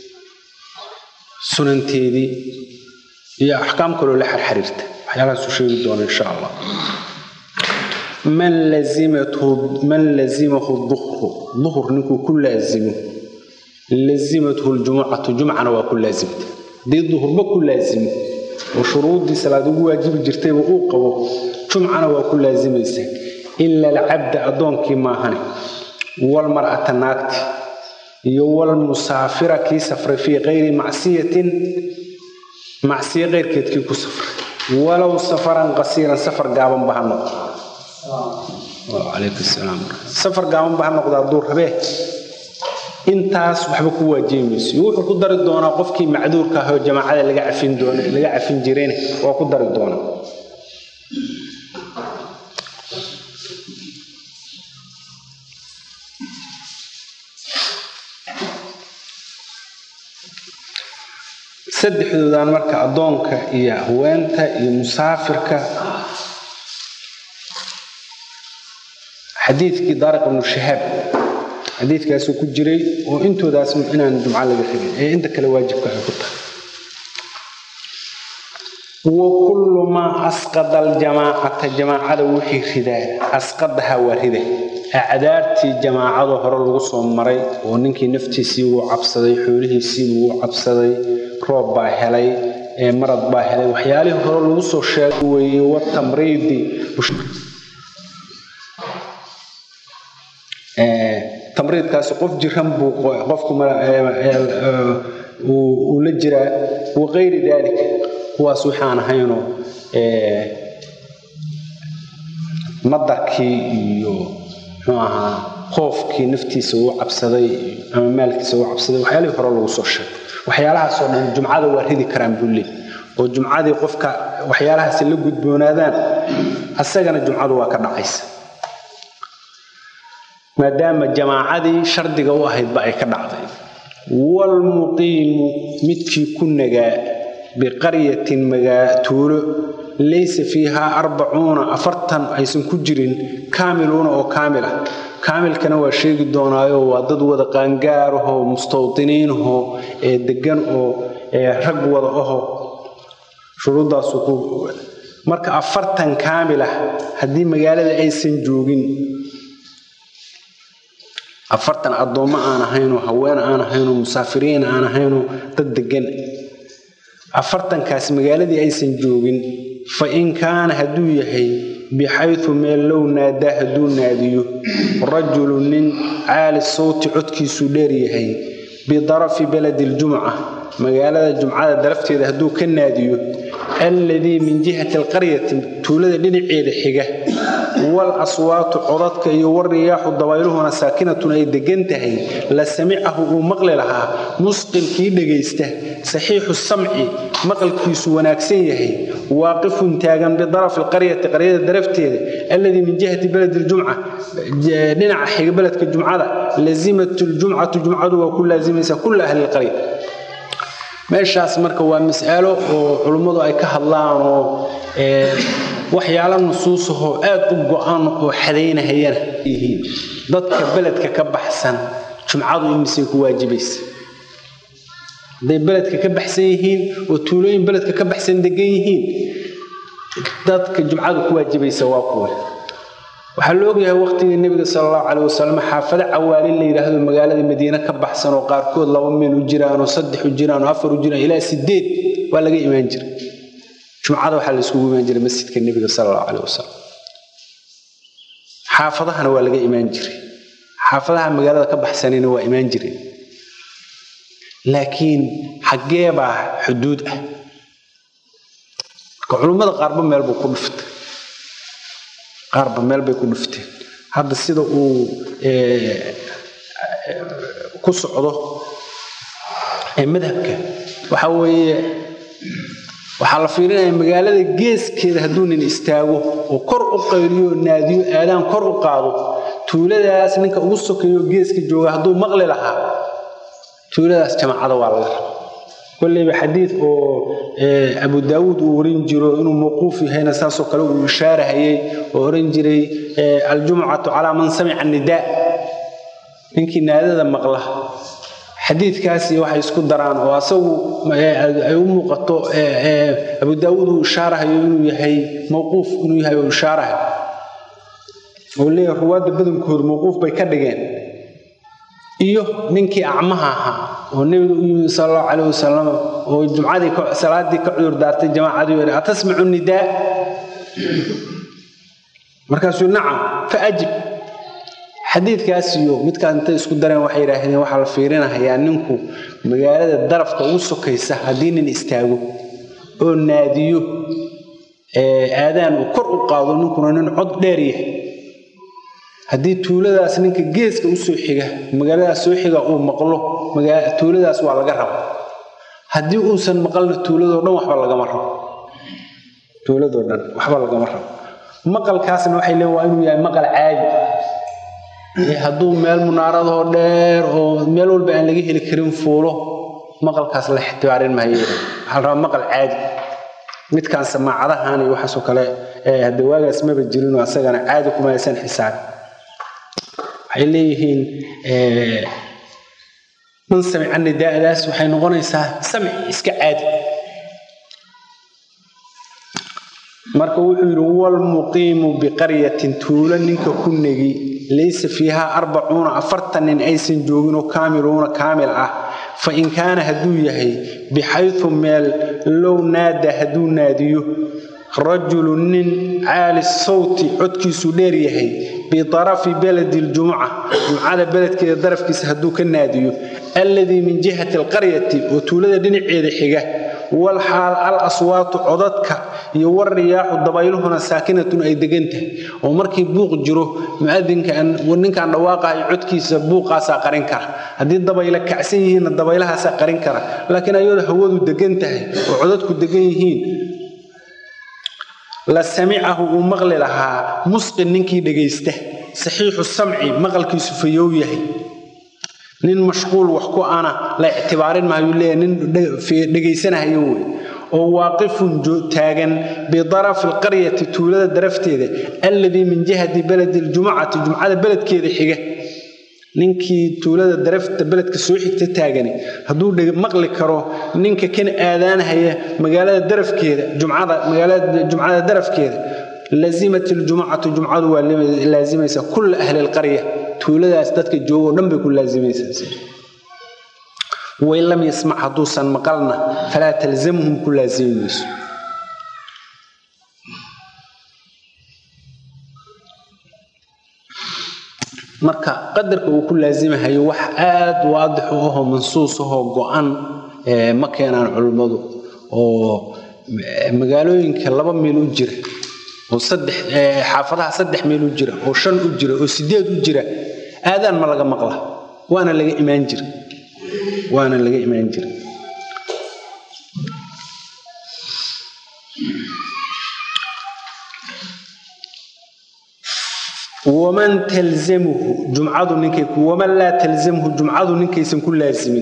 sunanteedii iyo axkaam kaloo la xarxariirta waxyaalahaasuu sheegi doona insha allah man lazimathu man lazimahu duhru duhur ninkuu ku laazimo lazimathu ljumucatu jumcana waa ku laazimta haddii duhurba ku laazimo oo shuruuddii salaad ugu waajibi jirtayba uu qabo jumcana waa ku laazimaysa ila alcabda addoonkii maahane walmar'ata naagti iyo walmusaafira kii safray fii kayri macsiyatin macsiyo keyrkeedkii ku safray walow safaran qasiiran safar gaabanba ha noqdo calaykum salaam safar gaabanba ha noqdo hadduu rabee intaas waxba ku waajibi mayso iyo wuxuu ku dari doonaa qofkii macduurka ah oo jamaacada laga cafin doona laga cafin jirayna waa ku dari doonaa saddexdoodan marka addoonka iyo haweenta iyo musaafirka xadiidkii daariq ibnu shahaab xadiidkaasuu ku jiray oo intoodaas inaan jumco laga rabin ee inta kale waajibka ay ku tahay وكل ما أسقط الجماعة جماعة وحي ردا أسقطها وردا أعدارتي جماعة هر لغو مري وننكي نفتي سيو عبصدي حوله سيو عبصدي روب با هلي مرض با هلي وحيالي هر لغو سو شاقوي والتمريض تمريض qof jiran buu qofku uu la jiraa waqayri daalika kuwaas waxaan ahayno madarkii iyo muxuu ahaa qoofkii naftiisa uu cabsaday ama maalkiisa uu cabsaday waxyaalihii hore lagu soo sheegay waxyaalahaas oo dhan jumcada waa ridi karaan buu leey oo jumcadii qofka waxyaalahaasi la gudboonaadaan asagana jumcadu waa ka dhacaysa maadaama jamaacadii shardiga u ahaydba ay ka dhacday walmuqiimu midkii ku nagaa biqaryatin tuulo laysa fiihaa arbacuuna afartan aysan ku jirin kaamiluuna oo kaamil ah kaamilkana waa sheegi doonaayo waa dad wada qaangaarahoo mustawdiniinahoo ee degan oo rag wada aho shuruuddaasu ku marka afartan kaamil ah haddii magaalada aysan joogin afartan addoommo aan ahaynoo haween aan ahaynoo musaafiriin aan ahaynoo dad degan afartankaas magaaladii aysan joogin fa in kaana hadduu yahay bixaytu meel low naadaa hadduu naadiyo rajulu nin caali sawti codkiisuu dheer yahay bidarafi baladi ljumca magaalada jumcada darafteeda hadduu ka naadiyo alladii min jihati alqaryati tuulada dhinaceeda xiga wal aswaatu codadka iyo wariyaaxu dabayluhuna saakinatun ay degan tahay la samicahu uu maqli lahaa musqilkii dhegaysta saxiixu samci maqalkiisu wanaagsan yahay waaqifun taagan bidarafi alqaryati qaryada darafteeda alladii min jihati baladi ljumca dhinaca xiga beledka jumcada lazimat ljumcatu jumcadu waa ku laazimaysa kulla ahli lqarya meeshaas marka waa mas'alo oo culummadu ay ka hadlaan oo waxyaalo nusuusahoo aad u go-an oo xadaynahayana yihiin dadka beledka ka baxsan jumcadu imisay ku waajibaysa hadday beledka ka baxsan yihiin oo tuulooyin beledka ka baxsan degan yihiin dadka jumcadu ku waajibaysa waa kuwa waxaa la ogyahay waqtigii nebiga sala allahu caleyh wasalam xaafado cawaalin la yidhaahdo magaalada madiine ka baxsan oo qaarkood laba meel u jiraan oo saddex u jiraan oo afar u jiraan ilaa sideed waa laga imaan jiray jumcada waxaa la isugu imaan jiray masjidka nebiga sala allahu caleyh wasalam xaafadahana waa laga imaan jiray xaafadaha magaalada ka baxsanayna waa imaan jireen laakiin xaggee baa xuduud ah marka culummada qaarba meel buu ku dhuftay qaarba meel bay ku dhufteen hadda sida uu ku socdo madhabka waxa weeye waxaa la fiirinaya magaalada geeskeeda hadduu nin istaago oo kor u qayliyo naadiyo aadaan kor u qaado tuuladaas ninka ugu sokeeyo geeska jooga hadduu maqli lahaa tuuladaas jamaacada waa laga raba kolleyba xadiid oo abu daawuud uu oran jiro inuu mawquuf yahayna saasoo kale uu ishaarahayay oo oran jiray aljumcatu calaa man samica nidaa ninkii naadada maqla xadiidkaasi waxay isku daraan oo asagu ay u muuqato abu daawuud uu ishaarahayo inuu yahay mawquuf inuu yahay oo ishaarahayo oo leeyahay ruwaadda badankoodu mawquuf bay ka dhigeen iyo ninkii acmaha ahaa oo nebiga u yimid sal allahu calayh wasalam oo jumcadii salaadii ka cudur daartay jamaacadii yidhi atasmacu nidaa markaasuu nacam fa ajib xadiidkaas iyo midkaas intay isku dareen waxay yidhaahdeen waxaa la fiirinahayaa ninku magaalada darafka ugu sokaysa haddii nin istaago oo naadiyo aadaan uu kor u qaado ninkuna nin cod dheer yahay haddii tuuladaas ninka geeska usoo xiga magaaladaas soo xiga uu maqlo tuuladaas waa laga raba haddii uusan maqalna tuuladoo dhan waxba lagama rabo tuuladoo dhan waxba lagama rabo maqalkaasna waxay leeyiin waa inuu yahay maqal caadi hadduu meel munaaradoo dheer oo meel walba aan laga heli karin fuulo maqalkaas la ixtibaarin maayo waxaa la rabaa maqal caadi midkaan samaacadahan iyo waxaasoo kale hadda waagaas maba jirinoo asagana caadi kuma aysan xisaabin waxay leeyihiin man samica nidaadaas waxay noqonaysaa samci iska caadi marka wuxuu yidhi walmuqiimu biqaryatin tuulo ninka ku negi laysa fiihaa arbacuuna afartan nin aysan jooginoo kaamiluuna kaamil ah fa in kaana hadduu yahay bixaytu meel low naada hadduu naadiyo rajulu nin caali sawti codkiisu dheer yahay bitarafi beledi ljumuca jumcada beledkeeda darafkiisa hadduu ka naadiyo alladii min jihati alqaryati oo tuulada dhinaceeda xiga wal xaal al aswaatu codadka iyo war riyaaxu dabayluhuna saakinatun ay degan tahay oo markii buuq jiro muadinka ninkaan dhawaaqahay codkiisa buuqaasaa qarin kara haddii dabayla kacsan yihiinna dabaylahaasaa qarin kara laakiin ayadoo hawadu degan tahay oo codadku degan yihiin la samicahu uu maqli lahaa musqin ninkii dhegaysta saxiixu samci maqalkiisu fayow yahay nin mashquul wax ku ana la ictibaarin maayuu leeyahay nin dhegaysanahayo wey oo waaqifun taagan bidarafi alqaryati tuulada darafteeda alladii min jihati beledi ljumucati jumcada beledkeeda xiga ninkii tuulada darafta beledka soo xigta taagani hadduu maqli karo ninka kan aadaanahaya magaalada darafkeeda jumcada magaalada jumcada darafkeeda lazimat iljumucatu jumcadu waa laazimaysa kulla ahli alqarya tuuladaas dadka joogoo dhan bay ku laazimaysaa wain lam yasmac hadduusan maqalna falaa talzamhum ku laazimi mayso marka qadarka uu ku laazimahayo wax aad waadix u ahoo mansuus ahoo go-an ma keenaan culimmadu oo magaalooyinka laba miil u jira oo saddex xaafadaha saddex miil u jira oo shan u jira oo sideed u jira aadaan ma laga maqla waana laga imaan jira waana laga imaan jira waman talzamuhu jumcadu ninkay waman laa talzamhu jumcadu ninkaysan ku laasimin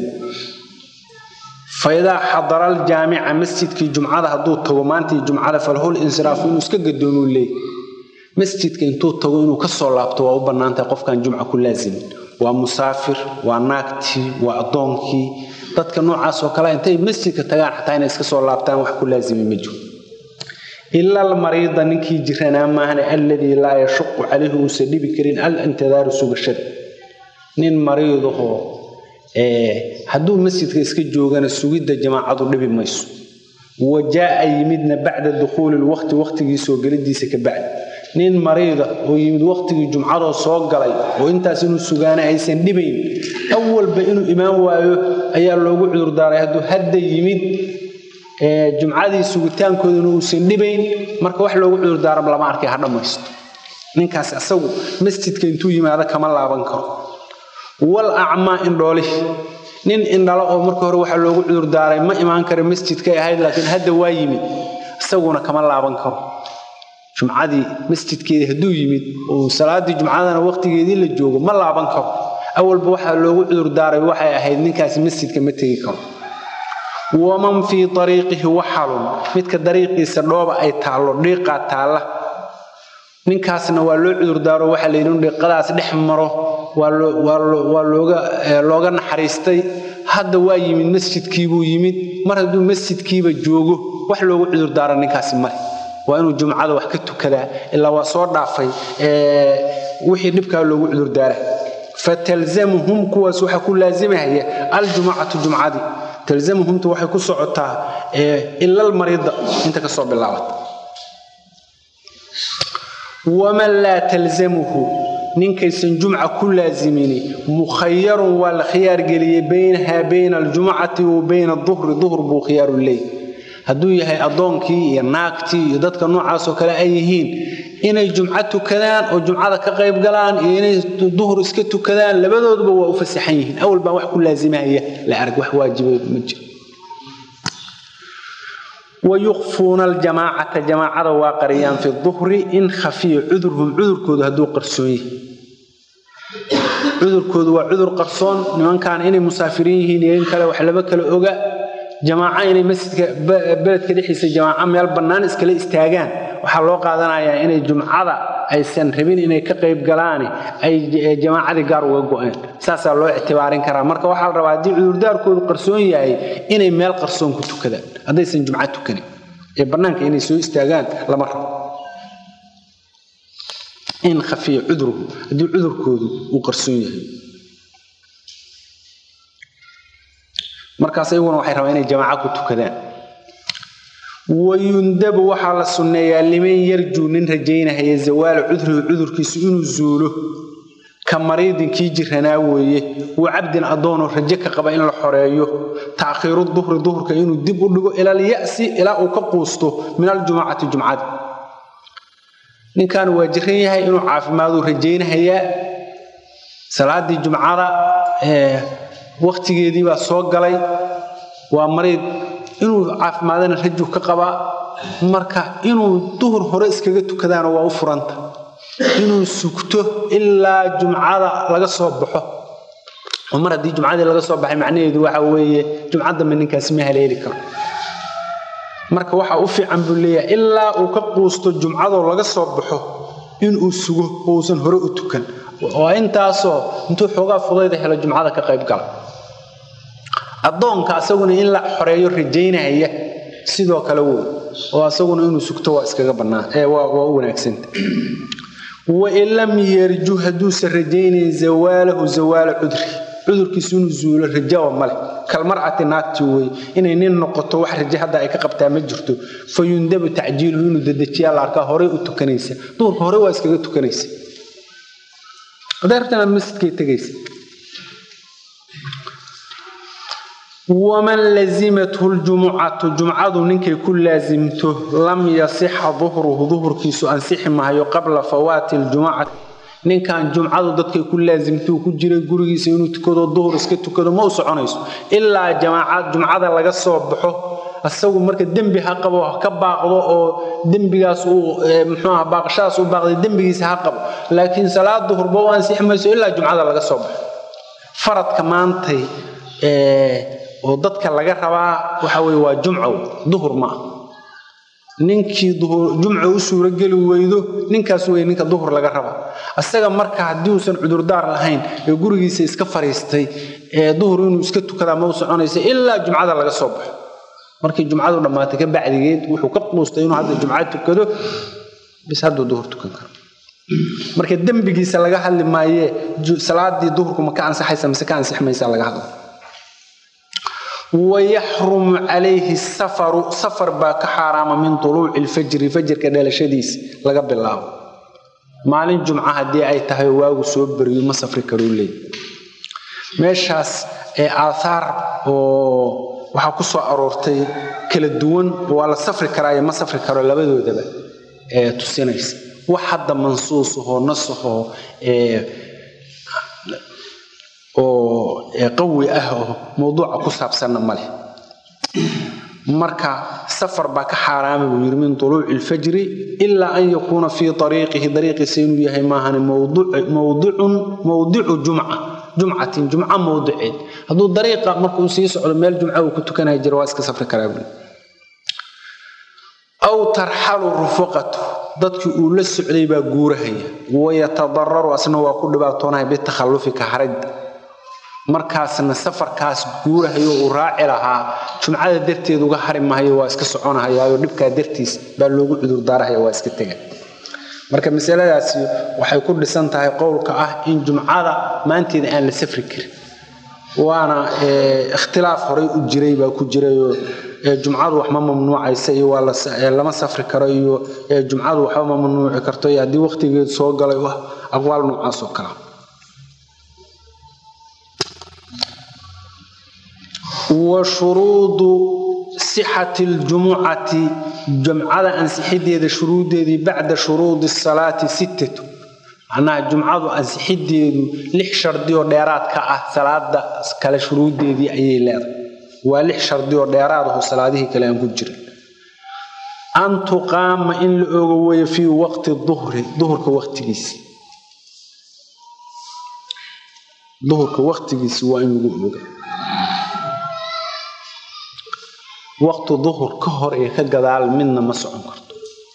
faidaa xadara aljaamica masjidkii jumcada hadduu tago maantii jumcada falhul insiraafu inuu iska gadoomuu leey masjidka intuu tago inuu ka soo laabto waa u bannaantahay qofkan jumca ku laasimin waa musaafir waa naagtii waa addoonkii dadka noocaas oo kale intay masjidka tagaan xataa inay iska soo laabtaan wax ku laasimi ma jiro ila almariida ninkii jiranaa maahane alladii laa yashuqu calayhi uusan dhibi karin al intidaaru sugashada nin mariidahoo hadduu masjidka iska joogana sugidda jamaacadu dhibi mayso wa jaa'a yimidna bacda dukhuuli lwaqti waqtigii soo gelidiisa ka bacdi nin mariida oo yimid waqtigii jumcadoo soo galay oo intaas inuu sugaana aysan dhibayn awalba inuu imaan waayo ayaa loogu cudurdaaray hadduu hadda yimid jumcadii sugitaankooduna uusan dhibayn marka wax loogu cudurdaara lama arkay ha dhammaysto ninkaas asagu masjidka intuu yimaado kama laaban karo wal acmaa indhoolihi nin indhala oo marka hore waxaa loogu cudurdaaray ma imaan kara masjidkay ahayd laakiin hadda waa yimid isaguna kama laaban karo jumcadii masjidkeedii hadduu yimid oo salaadii jumcadana waqtigeedii la joogo ma laaban karo awalba waxaa loogu cudurdaaray waxay ahayd ninkaasi masjidka ma tegi karo waman fii ariiqihi waxalun midka dariiqiisa dhooba ay taallo dhiiqaa taalla ninkaasna waa loo cudurdaaro waxaa layidhi inu dhiiqadaas dhex maro waa looga naxariistay hadda waa yimid masjidkiibuu yimid mar hadduu masjidkiiba joogo wax loogu cudurdaara ninkaasi male waa inuu jumcada wax ka tukadaa ilaa waa soo dhaafay wixii dhibkaa loogu cudurdaara fatalzamuhum kuwaas waxaa ku laasimahaya aljumcatu jumcadii talzamuhumta waxay ku socotaa ila almariida inta ka soo bilaabata waman laa talzamuhu ninkaysan jumca ku laasimini mukhayarun waa la khiyaar geliyey baynahaa bayna aljumcati wa bayna duhri duhr buu khiyaaru leey hadduu yahay addoonkii iyo naagtii iyo dadka noocaasoo kale ay yihiin inay jumco tukadaan oo jumcada ka qayb galaan iyo inay duhur iska tukadaan labadooduba waa u fasaxan yihiin awal baan wax ku laasimahaya la arag wax waajiba ma jiro wayukfuuna aljamaacata jamaacada waa qariyaan fi duhri in khafiya cudurhum cudurkoodu hadduu qarsoon yahay cudurkoodu waa cudur qarsoon nimankan inay musaafiriin yihiin iyo in kale wax laba kale oga jamaaco inay masjidka beledka dhexdiisa jamaaco meel bannaan iskala istaagaan waxaa loo qaadanayaa inay jumcada aysan rabin inay ka qayb galaani ay jamaacadii gaar uga go-een saasaa loo ictibaarin karaa marka waxaa la rabaa haddii cudurdaarkoodu qarsoon yahay inay meel qarsoon ku tukadaan haddaysan jumco tukanin ee bannaanka inay soo istaagaan lama rabo in khafiya cudruhu haddii cudurkoodu uu qarsoon yahay markaas iyaguna waxay rabaan inay jamaaco ku tukadaan wayundabu waxaa la sunneeyaa liman yarjuu nin rajaynahaya zawaala cudrihi cudurkiisu inuu zuulo ka mariidin kii jiranaa weeye wa cabdin addoonoo rajo ka qaba in la xoreeyo taakhiiru duhri duhurka inuu dib u dhigo ilal ya'si ilaa uu ka quusto min aljumacati jumcada ninkan waa jiran yahay inuu caafimaaduu rajaynahayaa salaadii jumcada wakhtigeedii baa soo galay waa mariid inuu caafimaadana rajuu ka qabaa marka inuu duhur hore iskaga tukadaana waa u furanta inuu sugto ilaa jumcada laga soo baxo oo mar haddii jumcadii laga soo baxay macnaheedu waxa weeye jumca dambe ninkaasi ma haleeli karo marka waxa u fiican buu leeyahay ilaa uu ka quusto jumcadoo laga soo baxo inuu sugo oo uusan hore u tukan oo intaasoo intuu xoogaa fudayda helo jumcada ka qayb gala addoonka asaguna in la xoreeyo rajaynahaya sidoo kale wey oo asaguna inuu sugto waa iskaga bannaan ee waa waa u wanaagsanta wain lam yarju hadduusan rajaynayn zawaalahu zawaala cudri cudurkiisu inuu zuulo rajaba male kalmarcati naagti wey inay nin noqoto wax raje hadda ay ka qabtaa ma jirto fa yundabu tacjiiluhu inuu dedejiyaa la arkaa horey u tukanaysa duhurka hore waa iskaga tukanaysa hadday rabtana masjidkay tegaysa waman lazimathu ljumucatu jumcadu ninkay ku laasimto lam yasixa duhruhu duhurkiisu ansixi mahayo qabla fawaati ljumucati ninkan jumcadu dadkay ku laasimtuu ku jiray gurigiisa inuu tukado duhur iska tukado ma u soconayso ilaa jamaaca jumcada laga soo baxo asagu marka dembi ha qabo ka baaqdo oo dembigaas uu muxuuaha baaqashadaas u baaqday dembigiisa ha qabo laakiin salaad duhurba u ansixi mayso ilaa jumcada laga soo baxo faradka maantay oo dadka laga rabaa waxa weye waa jumco duhur ma ah ninkii jumco u suurogeli weydo ninkaas wey ninka duhur laga rabaa isaga marka haddii uusan cudurdaar lahayn ee gurigiisa iska fariistay ee duhur inuu iska tukadaa ma u soconaysa ilaa jumcada laga soo baxo markii jumcadu dhammaatay ka bacdigeed wuxuu ka quustay inuu hadda jumca tukado bis hadduu duhur tukan karo marka dembigiisa laga hadli maayee salaadii duhurku ma ka ansaxaysa mise ka ansix maysa laga hadla wayaxrumu calayhi safaru safar baa ka xaaraama min tuluuci lfajri fajrka dhalashadiisa laga bilaabo maalin jumca haddii ay tahay waagu soo beriyo ma safri karuu leey meeshaas ee aathaar oo waxaa ku soo aroortay kala duwan waa la safri karaayo ma safri karo labadoodaba ee tusinaysa wax hadda mansuusahoo nasahoo oo qawi ah oo mawduuca ku saabsanna ma leh marka safar baa ka xaaraama buu yidhi min tuluuci ilfajri ilaa an yakuuna fii ariiqihi dariiqiisa inuu yahay maahan mawdicun mawdicu jumca jumcatin jumca mawdiceed hadduu dariiqa markuu sii socdo meel jumca uu ku tukanaya jira waa iska safri karaa buu aw tarxalu rufaqatu dadkii uu la socday baa guurahaya wayatadararu asna waa ku dhibaatoonaya bitakhallufi ka haridda markaasna safarkaas guurahayo uu raaci lahaa jumcada darteed uga hari mahayo waa iska soconahayaayo dhibkaa dartiis baa loogu cudurdaarahaya waa iska tega marka masaladaasi waxay ku dhisan tahay qowlka ah in jumcada maanteeda aan la safri karin waana ikhtilaaf horey u jiray baa ku jirayoo jumcadu wax ma mamnuucaysa iyo waa lama safri karo iyo jumcadu waxba ma mamnuuci karto iyo haddii waqtigeedu soo galay aqwaal noocaas oo kala wa shuruudu sixati ljumucati jumcada ansixideeda shuruudeedii bacda shuruudi salaati sittatu macnaha jumcadu ansixideedu lix shardi oo dheeraad ka ah salaada kale shuruudeedii ayay leedahay waa lix shardi oo dheeraad aho salaadihii kale aan ku jirin an tuqaama in la ogo weeye fii waqti duhri duhurka waqtigiisi duhurka waqtigiisi waa in lagu oga waqti duhur ka hor ee ka gadaal midna ma socon karto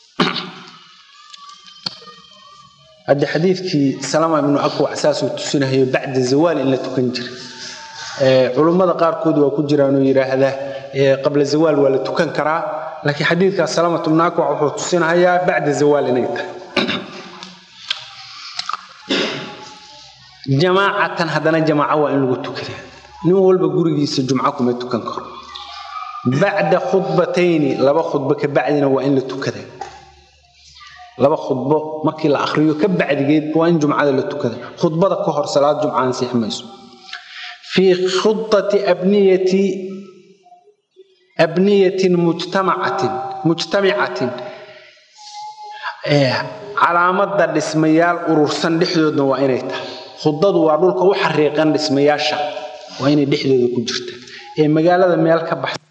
hadde xadiidkii salama ibnu akwac saasuu tusinahayo bacda zawaal in la tukan jiray culummada qaarkood waa ku jiraanoo yidhaahda qabla zawaal waa la tukan karaa laakiin xadiidka salamatu bnaakwac wuxuu tusinahayaa bacda zawaal inay tahay jamaacatan haddana jamaaco waa in lagu tukada nin walba gurigiisa jumco kuma tukan karo bacda khudbatayni laba khudbo ka bacdina waa in la tukada laba khudbo markii la akhriyo ka bacdigeed waa in jumcada la tukada khudbada ka hor salaad jumca ansixi mayso fii khudati abniyati abniyatin mujtamacatin mujtamicatin calaamada dhismayaal urursan dhexdoodna waa inay tahay khudadu waa dhulka u xariiqan dhismayaasha waa inay dhexdooda ku jirta ee magaalada meel ka baxsa